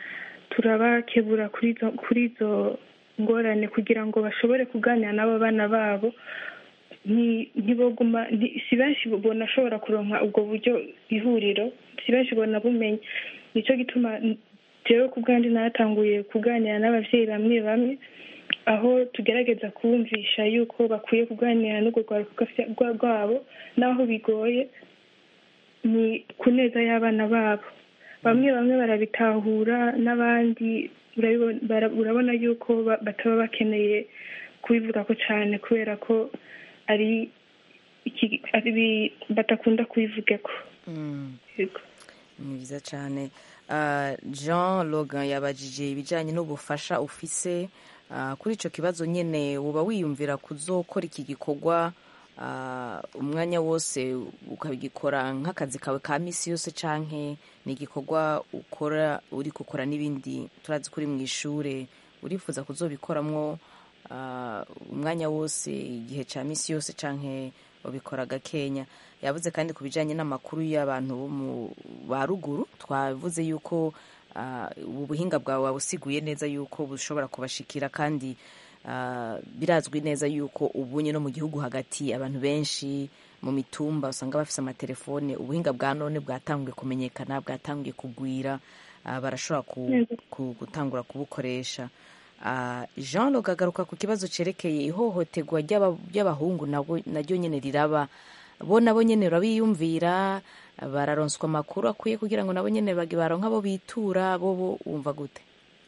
turabakebura kuri izo kuri izo ngorane kugira ngo bashobore kuganira n'abo bana babo nti- ntiboguma nti- si benshi bonashobora kuronka ubwo buryo ihuriro si benshi bona bumenya nicyo gituma jewe ku bwanjye natanguye kuganira n'abavyeyi bamwe bamwe aho tugerageza kubumvisha yuko bakwiye kuganira n'urwo rwaruka rwa- rwabo n'aho bigoye ni ku neza y'abana babo bamwe bamwe barabitahura n'abandi urabibona- bara- urabona yuko ba- bataba bakeneye kubivuga ko cyane kubera ko ari iki- ari batakunda kubivugako Mm. Yego. ni byiza cyane Ah, jean logan yabajije ibijyanye n'ubufasha ufise Ah, kuri icyo kibazo nyine uba wiyumvira kuzokora iki gikorwa ah, umwanya wose ukagikora nk'akazi kawe ka minsi yose canke ni igikorwa ukora uri gukora n'ibindi turazi kuri mu ishuri urifuza kuzobikoramwo ah, umwanya wose igihe cya minsi yose canke ubikora gakenya yavuze kandi ku bijyanye n'amakuru y'abantu bo mu ba ruguru twavuze yuko ah, ubu buhinga bwawe wabusiguye neza yuko bushobora kubashikira kandi ah, birazwi neza yuko ubunye no mu gihugu hagati abantu benshi mu mitumba usanga bafite amatelefone ubuhinga bwa none bwatanguye kumenyekana bwatanguye kugwira ah, barashobora ku, Yego. ku, gutangura kubukoresha Ah, jean log agaruka ku kibazo cerekeye ihohoterwa ry'aba- ry'abahungu nabo- naryo nyene riraba bo nabo nyene urabiyumvira bararonswa amakuru akwiye kugira ngo nabo nyene bage baronka abo bitura bo bo wumva gute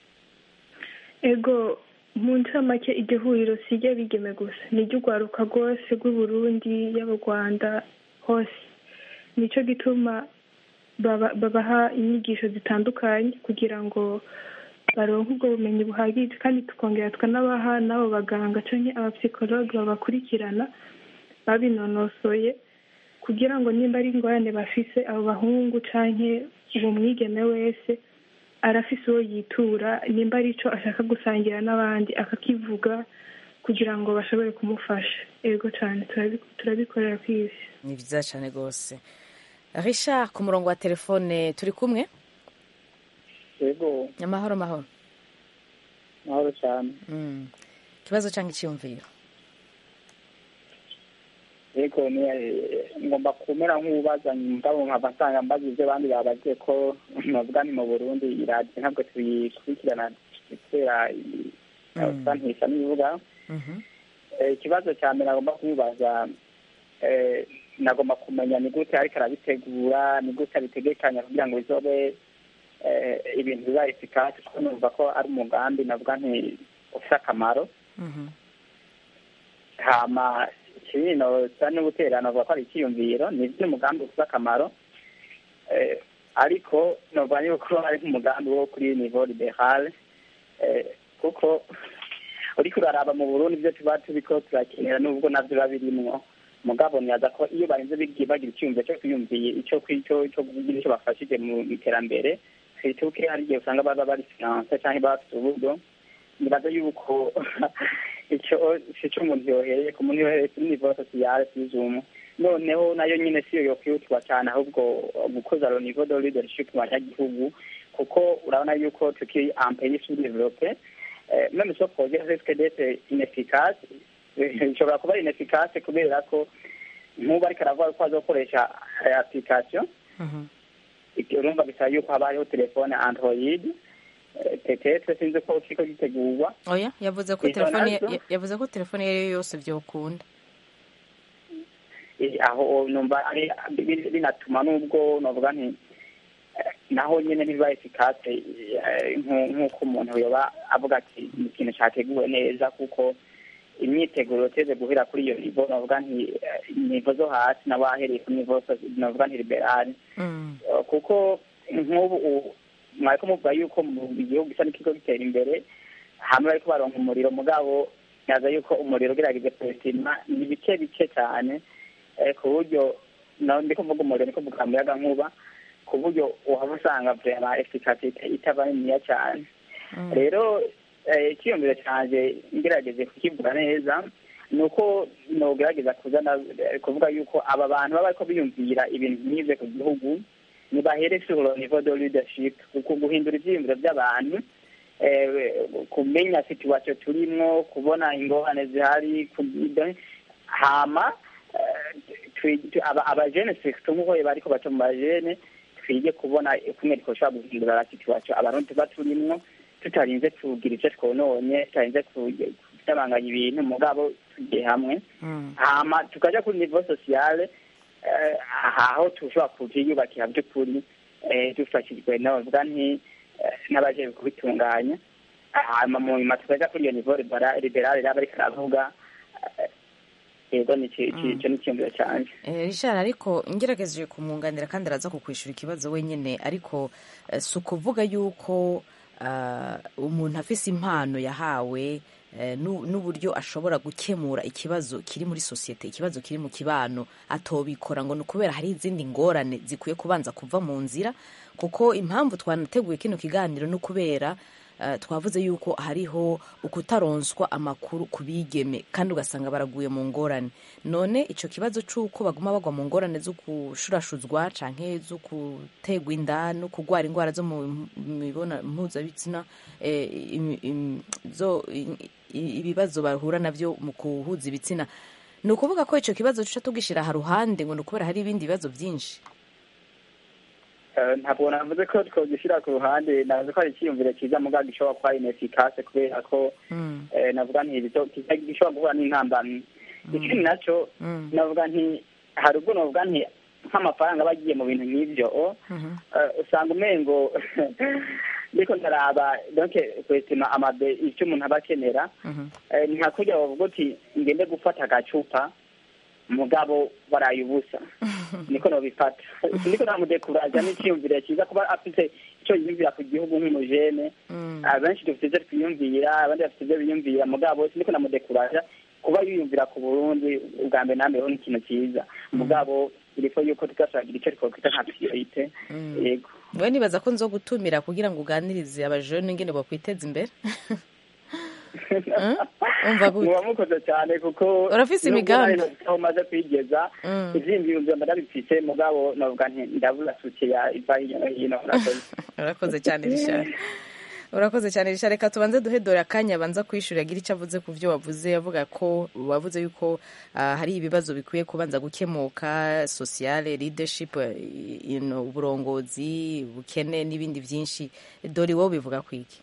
ego mu ncamake iryo huriro si iry'abigeme gusa ni iry'urwaruka rwose rw'uburundi y'abo rwanda hose nicyo gituma baba- babaha inyigisho zitandukanye kugira ngo baronke ubwo bumenyi buhagije kandi tukongera tukanabaha n'abo baganga cyangwa abapsikologe babakurikirana babinonosoye kugira ngo nimba ari ingorane bafise abo bahungu cyangwa uwo mwigeme wese arafise uwo yitura nimba ari icyo ashaka gusangira n'abandi akakivuga kugira ngo bashobore kumufasha ego cyane turabi- turabikorera ku isi ni byiza cyane rwose richard ku murongo wa telefone turi kumwe yego amahoro mahoro mahoro cyane Mm. ikibazo cyangwa icyiyumviro yego ni eh, ngomba kumera nk'ubazanye mugabo nkaba nsanga mbaza ibyo abandi babagiye ko novuga ni mu burundi iradiyo ntabwo tuyikurikirana kubera usa ntisa n'ibivuga Mhm. Eh, ikibazo cya mbere nagomba kumubaza eh, nagomba kumenya ni gute ariko arabitegura ni gute abitegekanya kugira ngo bizobe eh, ibintu biba efikasi kuko numva ko ari umugambi navuga nti ufite akamaro Mhm. hama ikibino sa n'ubuterano avuga ko ari icyiyumviro ni umugambi ufite akamaro Eh, ariko novuga yuko ari nk'umugambi wo kuri nivo liberale Eh, kuko uriko uraraba mu burundi ibyo tuba turiko turakenera nubwo navyo biba birimwo mugabo nibaza ko iyo barinze bigi- bagira icyumviro cyo kwiyumviye ico kwico cyo kugira ico bafashije mu iterambere twituke hari igihe usanga baba bari finance canke baba bafite uburyo nibaza yuko icyo sico umuntu yohereye ku muntu yohereye kuri nivo sosiyale sizumu noneho nayo nyine siyo yokwihutwa cyane ahubwo gukoza lo nivo de leadership mu banyagihugu kuko urabona yuko tukiri un pays sous-développé Eh, même ce projet risque d'être inefficace Eh, ishobora kuba inefficace kubera ko nk'ubu ariko aravuga ko azokoresha eh, application Mhm. ibyo urumva bisaba yuko haba hariho telefone android Eh, peut-être sinzi ko kiko gitegurwa oya yavuze ko Izo telefone nazo? ya- yavuze ko telefone iyo ari yo yose byokunda Eh, aho numva ari bi- binatuma nubwo novuga nti eh, naho nyine ntibiba efikase eh, nku- nk'uko umuntu yoba avuga ati ni ikintu cyateguwe neza kuko imyiteguro teze guhera kuri iyo nivo novuga nti eh, nivo zo hasi n'abahereye kuri nivo so- novuga nti liberale Mm. Eh, kuko nk'ubu u- mwariko muvuga yuko mu gihugu gisa n'ikigo gitera imbere hamwe bariko baronka umuriro mugabo nyaza yuko umuriro ugerageze kuwusima ni bike bike cyane eh, ku buryo no ndiko mvuga umuriro ndiko mvuga umuyaga nkuba ku buryo uhaba usanga vrema efikasite itaba niniya cyane Mm. rero eh, icyiyumviro cyanjye ngerageze kukivuga neza ni uko nogerageza kuzana eh, kuvuga yuko aba bantu baba bariko biyumvira ibintu nk'ivyo ku gihugu nibahere sur le niveau de leadership kuko guhindura ivyiyumviro by'abantu eh, kumenya situation turimwo kubona ingorane zihari ku- hama eh, twi- twi- aba- abajene sekito nk'uko bariko baca mu bajene twige kubona kumwe twoshobora guhindura la situation abarundi tuba turimwo tutarinze kugira ivyo twononye tutarinze kutabanganya ibintu mugabo tugiye hamwe hama tukaja kuri niveau sociale eh, aho tushobora kuviyubakira by'ukuri eh, dufashijwe navuga nti eh, n'abajejwe kubitunganya hama mu nyuma tukaja kuri iyo niveau libera- liberale raba ariko aravuga eh, yego ni ici- ici- ico ni icyumviro canje Eh, Richard ariko ngerageje kumwunganira kandi araza kukwishura ikibazo wenyine ariko eh, si ukuvuga yuko ah, umuntu afise impano yahawe eh, nu- n'uburyo ashobora gukemura ikibazo kiri muri sosiyete ikibazo kiri mu kibano atobikora ngo ni ukubera hari izindi ngorane zikwiye kubanza kuva mu nzira kuko impamvu twanateguye kino kiganiro ni ukubera eh, twavuze yuko hariho ukutaronswa amakuru ku bigeme kandi ugasanga baraguye mu ngorane none ico kibazo c'uko baguma bagwa mu ngorane zo gushurashuzwa canke zo gutegwa inda no kugwara indwara zo mu mibona mpuzabitsina eh, im- im- zo i- i- ibibazo bahura navyo mu kuhuza ibitsina ni ukuvuga ko ico kibazo tuca tugishira ha ruhande ngo ni ukubera hari ibindi bibazo vyinshi Eh, ntabwo navuze ko twogishyira ku ruhande navuze ko ari icyiyumviro cyiza mugabo gishobora kuba inefikase kubera ko eh, navuga nti bizo- kiza- gishobora guhura n'intambamyi ikindi naco navuga nti hari ubwo navuga nti nk'amafaranga aba agiye mu bintu nk'ivyo eh, usanga umengo ndiko ndaraba donc kwestima amabe icyo umuntu aba akenera eh, ni nka kurya bavuga uti ngende gufata agacupa mugabo baraye ubusa niko nobifata niko namudekuraja n'icyiyumviro cyiza kuba afite icyo yiyumvira ku gihugu nk'umujene abenshi dufite ibyo twiyumvira abandi bafite ibyo biyumvira mugabo niko namudekuraja kuba yiyumvira ku burundi ubwa mbere na mbere ho ni ikintu cyiza mugabo irifo yuko tugashagira icyo twokwita nka priorite yego we nibaza ko nzo gutumira kugira ngo uganirize abajene ingene bokwiteza imbere umva gute muba mukoze cyane kuko Urafise nubwo imigambi? nawe aho umaze kwigeza Mm. ivyiyumviro mba ndabifise mugabo navuga nti ndabura suke ya iva hirya no hino murakoze urakoze cyane rishari urakoze cyane rishari reka tubanze duhe dore akanya abanza kwishura agira icyo avuze ku byo wavuze avuga ko wavuze yuko ah, hari ibibazo bikwiye kubanza gukemuka sociale leadership eh, you know, uburongozi bukene n'ibindi byinshi dore wowe bivuga ku iki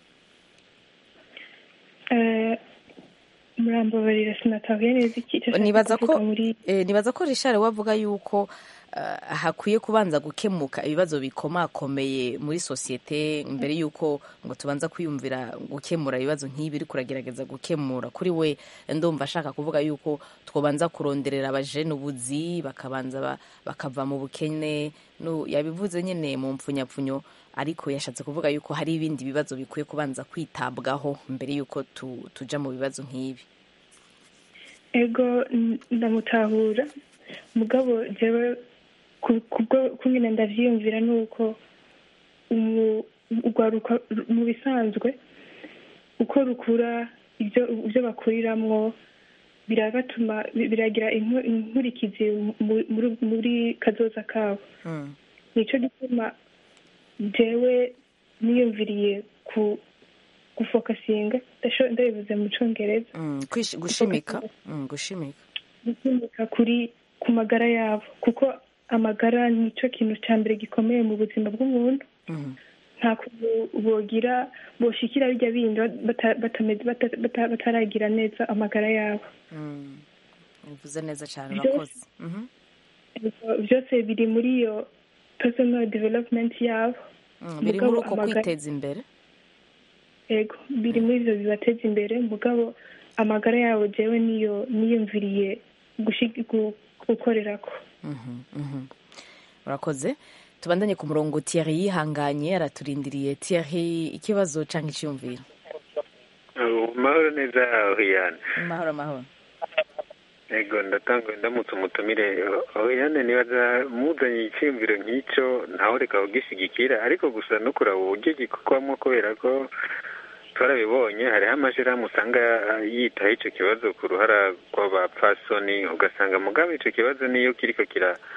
Eh, murambabarira sinatahuye neza iki icyo ashaka nibaza ko kuvuga muri eh, nibaza ko rishari wavuga yuko ah, hakwiye kubanza gukemuka ibibazo bikomakomeye muri sosiyete mbere yuko ngo tubanza kwiyumvira gukemura ibibazo nk'ibi uri kuragerageza gukemura kuri we ndumva ashaka kuvuga yuko twabanza kuronderera abajene ubuzi bakabanza ba- bakava mu bukene no yabivuze nyine mu mpfunyapfunyo ariko yashatse kuvuga yuko hari ibindi bibazo bikwiye kubanza kwitabwaho mbere yuko tu, tuja mu bibazo nk'ibi ego n- ndamutahura mugabo jewe ku- kubwo kungene ndavyiyumvira ni uko umu- urwaruka ru- mu bisanzwe uko rukura ibyo ibyo bakuriramwo birabatuma bi- biragira inku- inkurikizi mu- muri- muri kazoza kabo nico gituma jewe niyumviriye ku gufokasinga ndasho- ndabivuze mu congereza Mm, kwish- gushimika Mm, gushimika gukemuka kuri ku magara yabo kuko amagara nicyo kintu cya mbere gikomeye mu buzima bw'umuntu nta kuntu bogira boshikira bijya bindi bata- batameze- bata- bata- bataragira neza amagara yabo Mm. uvuze neza cyane Byose- urakoze Mhm. Ibyo byose biri muri iyo personal development yabo Mm, biri Mugabo muri uko amagara- kwiteza imbere yego biri muri ibyo bibateza imbere mugabo amagara yabo jewe niyo niyumviriye gushi- gu- gukorerako Mhm, mhm. urakoze tubandanye ku murongo Thierry yihanganye araturindiriye Thierry ikibazo cyangwa icyumviro mahoro neza Oriane mahoro mahoro yego ndatanga ndamutse umutumire Oriane nibaza muzanye icyumviro nk'icyo ntawe reka kugishyigikira ariko gusa no kuraba uburyo gikorwamo kubera ko twarabibonye hariho amashyirahamwe usanga yitaho icyo kibazo ku ruhara rw'abapfasoni ugasanga mugabe icyo kibazo niyo kiriko kira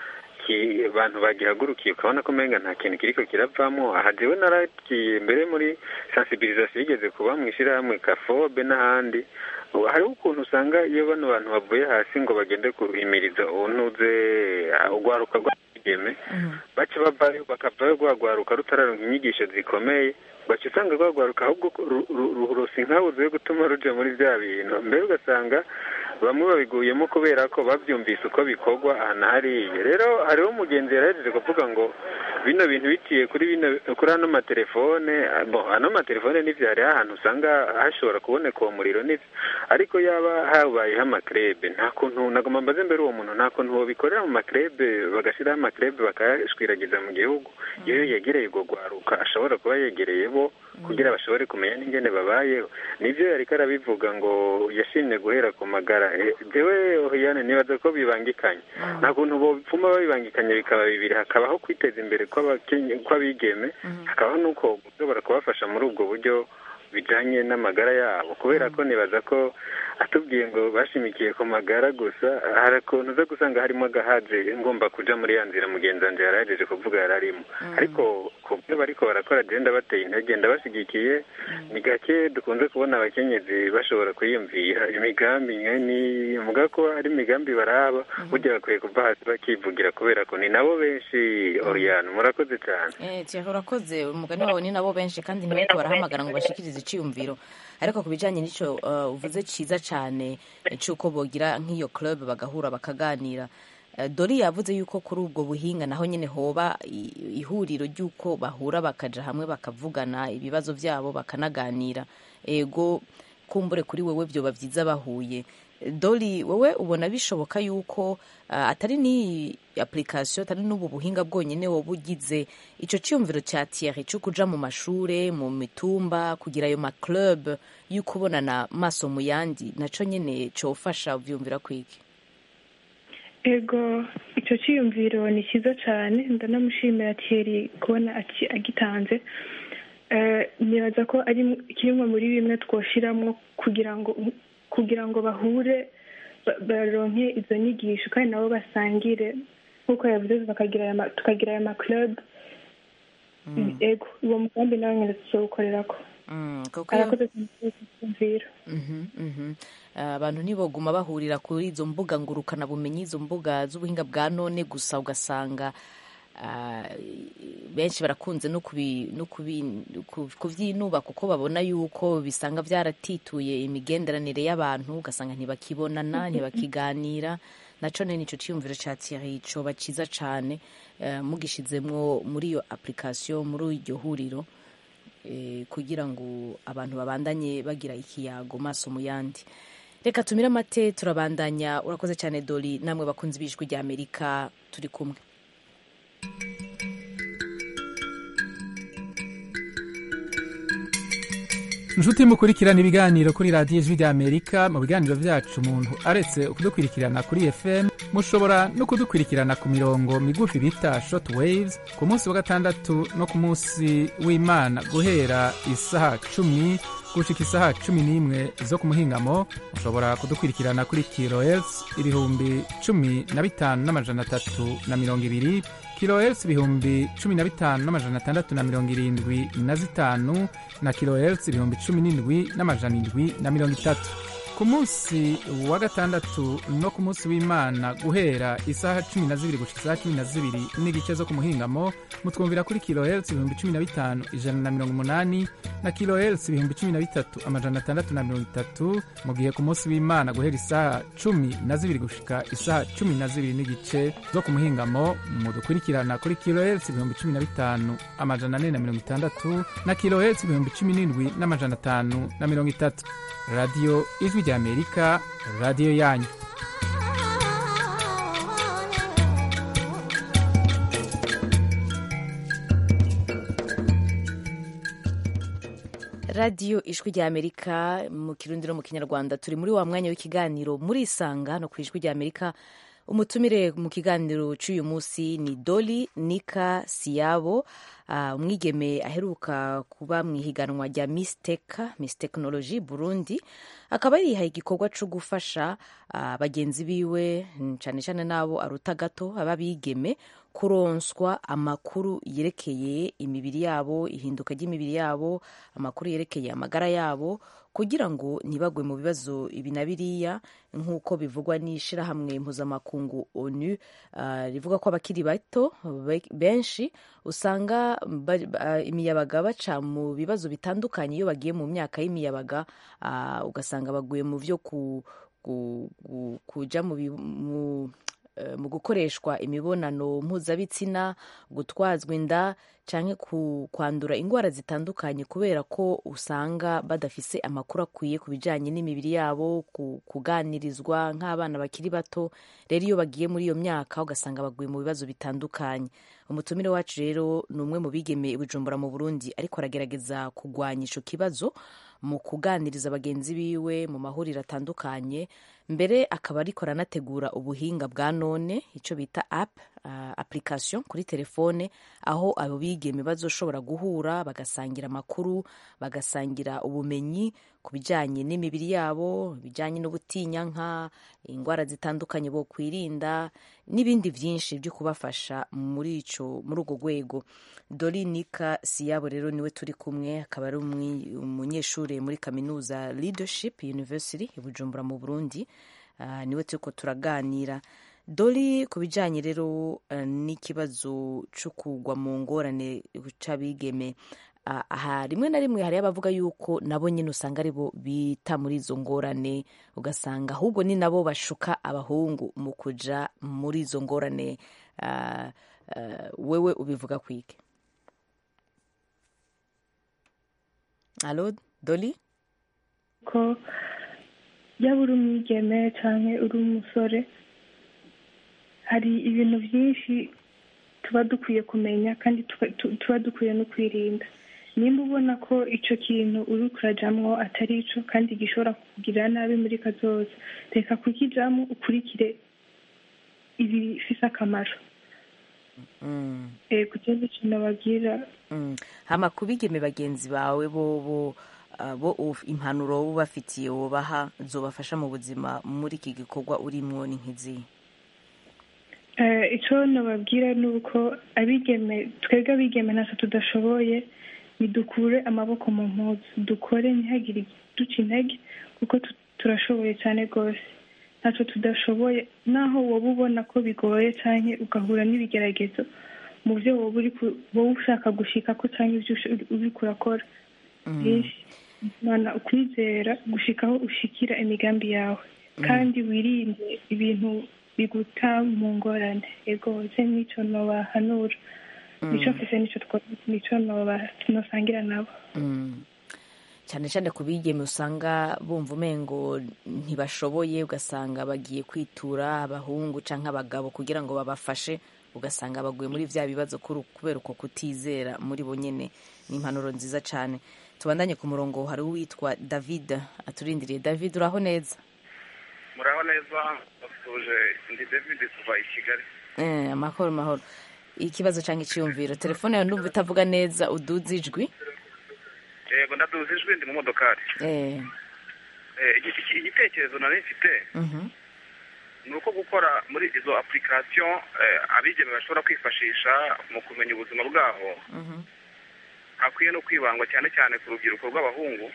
abantu bagihagurukiye ukabona ko umenga nta kintu kiriko kiravamo aha jewe naragiye mbere muri sensibilisation yigeze kuba mu ishyirahamwe kafobe n'ahandi hariho ukuntu usanga iyo bano bantu bavuye hasi ngo bagende guhimiriza untuze urwaruka rw'abigeme baca bavayo bakavayo rwagwaruka rutararonka inyigisho zikomeye baca usanga rwagwaruka ahubwo rurosa inkabuzo yo gutuma ruja muri bya bintu mbere ugasanga bamwe babiguyemo kubera ko babyumvise uko bikorwa aha na hariya rero hariho umugenzi yarahejeje kuvuga ngo bino bintu biciye kuri bino kuri ano matelefone bo ano matelefone n'ivyo hariho ahantu usanga hashobora kuboneka uwo muriro n'ivyo ariko yaba habayeho amakrebe nta kuntu nagomba mbaze mbere uwo muntu nta kuntu bobikorera mu makrebe bagashiraho amakrebe bakayashwiragiza mu gihugu iyo yegereye urwo rwaruka ashobora kuba yegereye bo kugira bashobore kumenya n'ingene babayeho nivyo yariko arabivuga ngo yashimye guhera ku magara jewe ohiyane nibaza ko bibangikanye nta kuntu bopfuma babibangikanye bikaba bibiri hakabaho kwiteza imbere kw'abigeme hakabaho n'uko ushobora kubafasha muri ubwo buryo bijanye n'amagara yabo kubera ko nibaza ko atubwiye ngo bashimikiye ku magara gusa hari ukuntu uza gusanga harimo agahaje ngomba kuja muri ya nzira mugenzi wanje yarahejeje kuvuga yararimo ariko ku byo bariko barakora genda bateye intege ndabashigikiye ni gake dukunze kubona abakenyezi bashobora kwiyumvira imigambi nkeni muga ko ari imigambi baraba burya bakwiye kuva hasi bakivugira kubera ko ni nabo benshi oriyani murakoze cyane eh urakoze umugani wawe ni nabo benshi kandi ntibariko barahamagara ngo bashikirize iciyumviro ariko ku bijyanye n'icyo uvuze cyiza cyane cy'uko bogira nk'iyo club bagahura bakaganira dori yavuze yuko kuri ubwo buhinga naho nyine hoba ihuriro ry'uko bahura bakaja hamwe bakavugana ibibazo byabo bakanaganira ego kumbure kuri wowe byoba byiza bahuye dori wowe ubona bishoboka yuko atari n'iyi application atari n'ubu buhinga bwonyine wowe ugize icyo cyiyumviro cya tiyari cyo kuja mu mashure mu mitumba kugira ayo maclub yo kubonana maso mu yandi naco nyine cofasha uvyumvira kwiki ego icyo cyiyumviro ni cyiza cyane ndanamushimira tiyeri kubona agitanze nibaza ko ari kimwe muri bimwe twoshyiramo kugira ngo kugira ngo bahure baronke izo nyigisho kandi nabo basangire nk'uko yavuze tukagira aya maclub ego uwo mugambi nawe nyine tuzawukorera ko arakoze kumvira abantu ntiboguma bahurira kuri izo mbuga ngurukanabumenyi izo mbuga z'ubuhinga bwa none gusa ugasanga benshi barakunze no kubyinuba kuko babona yuko bisanga byaratituye imigenderanire y'abantu ugasanga ntibakibonana ntibakiganira naco nene ico ciyumviro ca Thierry coba ciza cane mugishizemwo muri iyo application muri iryo huriro kugira ngo abantu babandanye bagira ikiyago maso mu yandi reka tumire amate turabandanya urakoze cyane dori namwe bakunzi b'ijwi rya amerika turi kumwe inshuti mukurikirana ibiganiro kuri radiyo ijwi rya amerika mu biganiro byacu umuntu aretse kudukurikirana kuri fm mushobora no kudukurikirana ku mirongo migufi bita short waves ku munsi wa gatandatu no ku munsi w'imana guhera isaha cumi gushika isaha cumi n'imwe zo ku muhingamo mushobora kudukurikirana kuri kilohertz ibihumbi cumi na bitanu n'amajana atatu na mirongo ibiri kilohertz ibihumbi cumi na bitanu n'amajana atandatu na mirongo irindwi na zitanu na kilohertz ibihumbi cumi n'indwi n'amajana indwi na mirongo itatu ku munsi wa gatandatu no ku munsi w'imana guhera isaha cumi na zibiri gushika isaha cumi na zibiri n'igice zo ku muhingamo mutwumvira kuri kilohertz ibihumbi cumi na bitanu ijana na mirongo umunani na kilohertz ibihumbi cumi na bitatu amajana atandatu na mirongo itatu mu gihe ku munsi w'imana guhera isaha cumi na zibiri gushika isaha cumi na zibiri n'igice zo ku muhingamo mudukurikirana kuri kilohertz ibihumbi cumi na bitanu amajana ane na mirongo itandatu na kilohertz ibihumbi cumi n'indwi n'amajana atanu na mirongo itatu radiyo ijwi rya amerika radiyo yanyu radiyo ijwi rya amerika mu kirundi no mu kinyarwanda turi muri wa mwanya w'ikiganiro muri isanga no ku ijwi rya amerika umutumire mu kiganiro cy'uyu munsi ni doli nika siyabo uh, umwigeme aheruka kuba mu ihiganwa rya misteka miss technology burundi akaba yarihaye igikorwa cyo gufasha uh, bagenzi biwe cyane cyane n'abo aruta gato aba bigeme kuronswa amakuru yerekeye imibiri yabo ihinduka ry'imibiri yabo amakuru yerekeye amagara yabo kugira ngo ntibagwe mu bibazo ibi na biriya nk'uko bivugwa n'ishyirahamwe mpuzamakungu onu uh, rivuga ko abakiri bato benshi usanga uh, imiyabaga baca mu bibazo bitandukanye iyo bagiye mu myaka y'imiyabaga uh, ugasanga baguye mu byo ku, ku, ku, kuja mu, mu mu gukoreshwa imibonano mpuzabitsina gutwazwa inda cyangwa kwandura indwara zitandukanye kubera ko usanga badafise amakuru akwiye ku bijyanye n'imibiri yabo kuganirizwa nk'abana bakiri bato rero iyo bagiye muri iyo myaka ugasanga baguye mu bibazo bitandukanye umutumire wacu rero ni umwe mu bigeme bujumbura mu burundi ariko aragerageza kurwanya icyo kibazo mu kuganiriza bagenzi biwe mu mahuriro atandukanye mbere akaba ariko aranategura ubuhinga bwa none icyo bita app uh, application kuri telefone aho abo bigeme bazoshobora guhura bagasangira amakuru bagasangira ubumenyi ku bijyanye n'imibiri yabo bijyanye n'ubutinyanka indwara zitandukanye bo kwirinda n'ibindi byinshi byo kubafasha muri ico muri urwo rwego dorinika siyabo rero niwe turi kumwe akaba ari umunyeshuri muri kaminuza leadership university i bujumbura mu burundi uh, niwe turiko turaganira dori ku bijyanye rero uh, n'ikibazo cyo kugwa mu ngorane c'abigeme aha rimwe na rimwe hariyo abavuga yuko nabo nyine usanga aribo bita muri izo ngorane ugasanga ahubwo ni nabo bashuka abahungu mu kuja muri izo ngorane uh, uh, wewe ubivuga kwike alo doli ko yaba uri umwigeme cyangwa uri umusore hari ibintu byinshi tuba dukwiye kumenya kandi tuba dukwiye no kwirinda nimba ubona ko icyo kintu uri kurajyamo atari cyo kandi gishobora kukugirira nabi muri kazoza reka kukijyamo ukurikire ibifite akamaro kugira ngo ikintu babwira hama kubigeme bagenzi bawe bo bo bo impanuro ubafitiye wubaha zobafasha mu buzima muri iki gikorwa urimo ni nk'izihe icyo nababwira ni uko abigeme twebwe abigeme ntacyo tudashoboye ntidukure amaboko mu mpuzu dukore ntihagire duca intege kuko turashoboye cyane rwose ntacyo tudashoboye naho wowe ubona ko bigoye cyane ugahura n'ibigeragezo mu byo wowe ushaka gushika ko cyangwa ibyo uri kurakora imana ukwizera gushikaho ushikira imigambi yawe kandi wirinde ibintu biguta mu ngorane ego ze n'icyo nobahanura nicyo mfise nicyo nicyo nosangira nabo cyane cyane ku bigeme usanga bumva umengo ntibashoboye ugasanga bagiye kwitura abahungu cyangwa abagabo kugira ngo babafashe ugasanga baguye muri bya bibazo kubera uko kutizera muri bo nyine ni impanuro nziza cyane tubandanye ku murongo hari uwitwa david aturindiriye david uraho neza muraho neza batuje ndi david kuva i kigali amahoro mahoro ikibazo cyangwa icyiyumviro telefone yawe ndumva itavuga neza uduze ijwi yego ndaduze ijwi ndi mu modokari igitekerezo nari mfite ni uko gukora muri izo apurikasiyo abigeme bashobora kwifashisha mu kumenya ubuzima bwabo hakwiye no kwibangwa cyane cyane ku rubyiruko rw'abahungu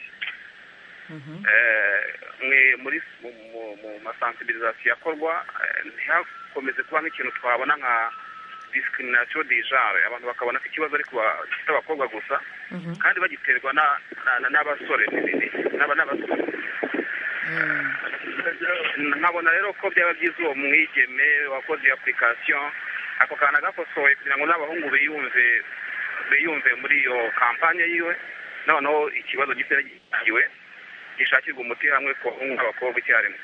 muri mu masansibirizasiyo akorwa ntihakomeze kuba nk'ikintu twabona nka discrimination de genre abantu bakabona ko ikibazo ari gifite abakobwa gusa kandi bagiterwa n'abasore n'abasore nkabona rero ko byaba byiza uwo mwigeme wakoze iyo application ako kantu agakosoye kugira ngo n'abahungu biyumve biyumve muri iyo kampanye yiwe noneho ikibazo gisa giwe gishakirwa umuti hamwe ku bahungu n'abakobwa icyarimwe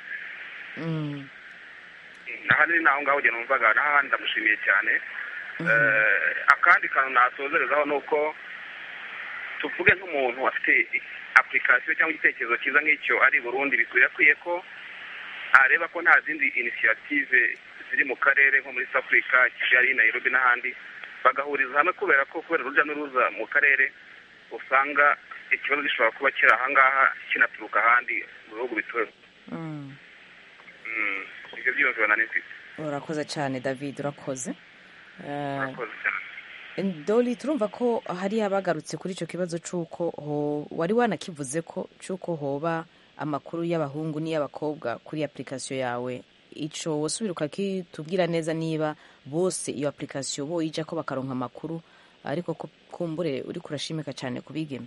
ahandi ni aho ngaho ugenda numvaga n'ahandi ndamushimiye cyane akandi kantu nasozerezaho ni uko tuvuge nk'umuntu afite apurikasiyo cyangwa igitekerezo cyiza nk'icyo ari burundi bikwirakwiye ko areba ko nta zindi inisiyative ziri mu karere nko muri south africa kigali nairobi n'ahandi bagahuriza hamwe kubera ko kubera urujya n'uruza mu karere usanga ikibazo gishobora kuba kiri ahangaha kinaturuka ahandi mu bihugu bituwe ibyo byiyumviro nari mfite urakoze cyane david urakoze Eh, urakoze cyane doli turumva ko hari abagarutse kuri icyo kibazo cy'uko ho- wari wanakivuze ko cy'uko hoba amakuru y'abahungu n'iy'abakobwa kuri application yawe icyo wasubira ukakitubwira neza niba bose iyo application boyija ko bakaronka amakuru ariko ko kumbure uri kurashimika cyane ku bigeme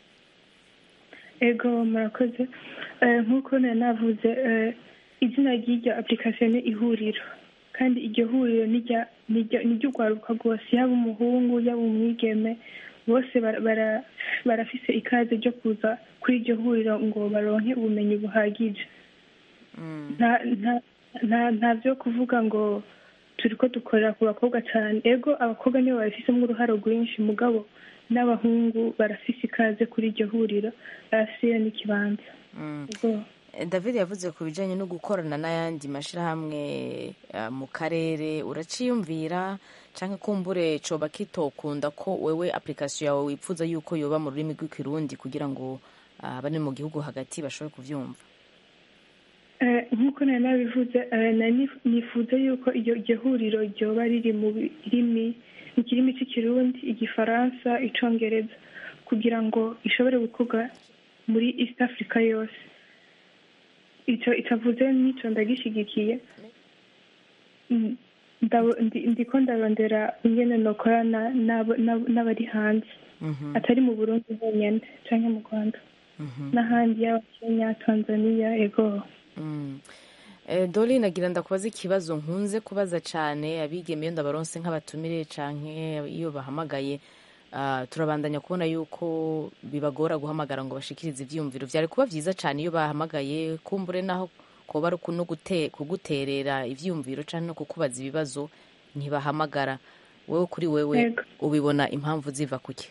ego murakoze Eh, nk'uko nari navuze eh, izina ry'iryo application ni ihuriro kandi iryo huriro nirya- nirya- niry'urwaruka rwose yaba umuhungu yaba umwigeme bose bara- bara- barafise ikaze ryo kuza kuri iryo huriro ngo baronke ubumenyi buhagije nta nta- nta- nta byo kuvuga ngo turi ko dukorera ku bakobwa cyane ego abakobwa nibo babifisemo uruhare rwinshi mugabo n'abahungu barafise ikaze kuri iryo huriro barafise n'ikibanza Ego. Eh, david yavuze ku bijyanye no gukorana n'ayandi mashyirahamwe eh, mu karere uraciyumvira cyangwa kumbure coba kitokunda ko wewe application yawe wipfuza yuko yoba mu rurimi rw'ikirundi kugira ngo ah, abari mu gihugu hagati bashobore kubyumva Eh, nk'uko nari nabivuze eh, nari nif- nifuza yuko iryo iryo huriro ryoba riri mu birimi mu kirimi cy'ikirundi igifaransa icongereza kugira ngo ishobore gukorwa muri east africa yose ico itavuze n'ico ndagishyigikiye Mm, ndabo- ndi- ndiko ndarondera ingene nokorana n'abo- n'abo- n'abari hanze atari mu burundi honyine canke mu rwanda n'ahandi yaba kenya tanzania ego Mm. Eh, doli nagira ndakubaza ikibazo nkunze kubaza cyane abigeme iyo ndabaronse nk'abatumire canke iyo bahamagaye ah, turabandanya kubona yuko bibagora guhamagara ngo bashikirize ivyiyumviro vyari kuba vyiza cyane iyo bahamagaye kumbure naho koba ari no gute- kuguterera ivyiyumviro canke no kukubaza ibibazo ntibahamagara wewe kuri wewe Yego. ubibona impamvu ziva kuki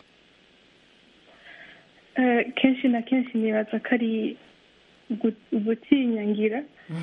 Eh, kenshi na kenshi nibaza ko ari ugu- ugutinyangira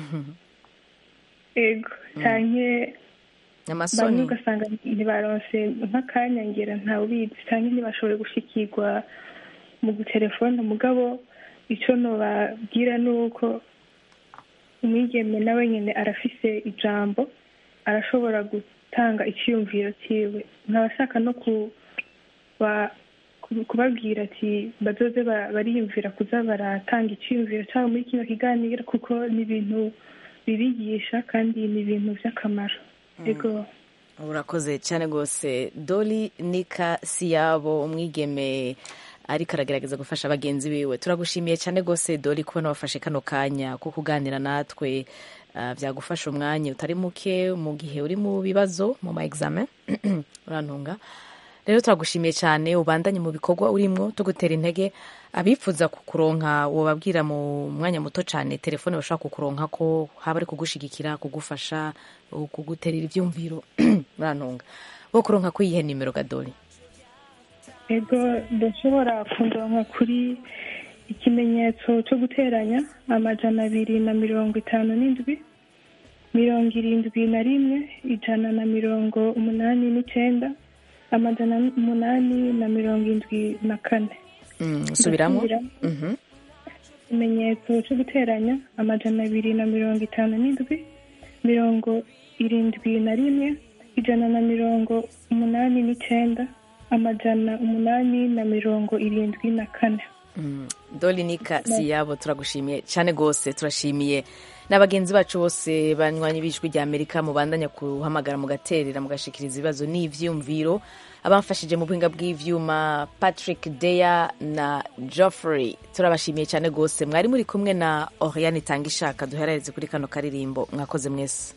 ego canke bamwe amasoni ugasanga ntibaronse nk'akanyangira ntawe ubizi canke ntibashoboye gushikirwa mu gutelefona mugabo ico nobabwira ni uko umwigeme nawe nyene arafise ijambo arashobora gutanga iciyumviro ciwe nkaba ashaka no kuba ku- kubabwira ati bazoze ba- bariyumvira kuza baratanga iciyumviro cyabo muri kino kiganiro kuko ni ibintu bibigisha kandi ni ibintu by'akamaro ego urakoze cyane rwose doli nika siyabo umwigeme ariko aragerageza gufasha bagenzi biwe turagushimiye cyane rwose doli kubona wafashe kano kanya ko kuganira natwe Ah, byagufasha umwanya utari muke mu gihe uri mu bibazo mu ma examen urantunga rero turagushimiye cyane ubandanye mu bikorwa urimo tugutera intege abifuza kukuronka wobabwira mu mwanya muto cyane telefone bashobora kukuronka ko haba ari kugushigikira kugufasha kuguterera ibyumviro urantunga bo kuronka kuyihe nimero gadori ego ndashobora kundonka kuri ikimenyetso cyo guteranya amajana abiri na mirongo itanu n'indwi mirongo irindwi na rimwe ijana na mirongo umunani n'icyenda amajana umunani na mirongo indwi na kane usubiramo Ndasubiramo. ikimenyetso cyo guteranya amajana abiri na mirongo itanu n'indwi mirongo irindwi na rimwe ijana na mirongo umunani n'icyenda amajana umunani na mirongo irindwi na kane doli nika siyabo turagushimiye cyane rwose turashimiye n'abagenzi bacu bose banywanye b'ijwi rya amerika mubandanya kuhamagara mugaterera mugashikiriza ibibazo n'ivyumviro abamfashije mu buhinga bw'ivyuma patrick deya na geoffrey turabashimiye cyane rwose mwari muri kumwe na oriane itanga ishaka duherereze kuri kano karirimbo mwakoze mwese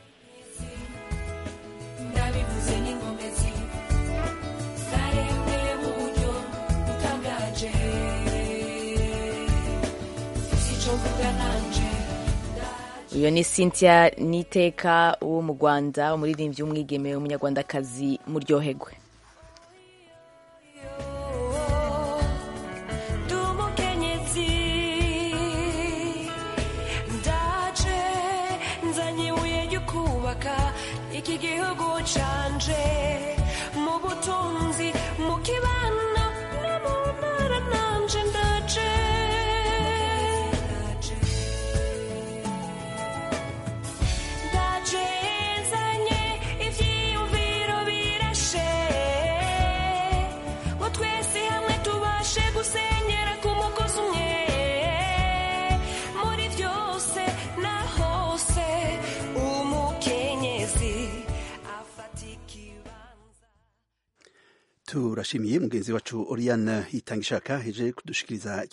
ndabivuze n'inkomezi zaremwe mu buryo butangaje si icyo mvuga nanje uyu ni cynthia niteka wo mu rwanda umuririmbyi w'umwigeme w'umunyarwandakazi muryohegwe ndi umukenyezi ndaje turashimiye mugenzi wacu Oriane Itangishaka heje kudushikiriza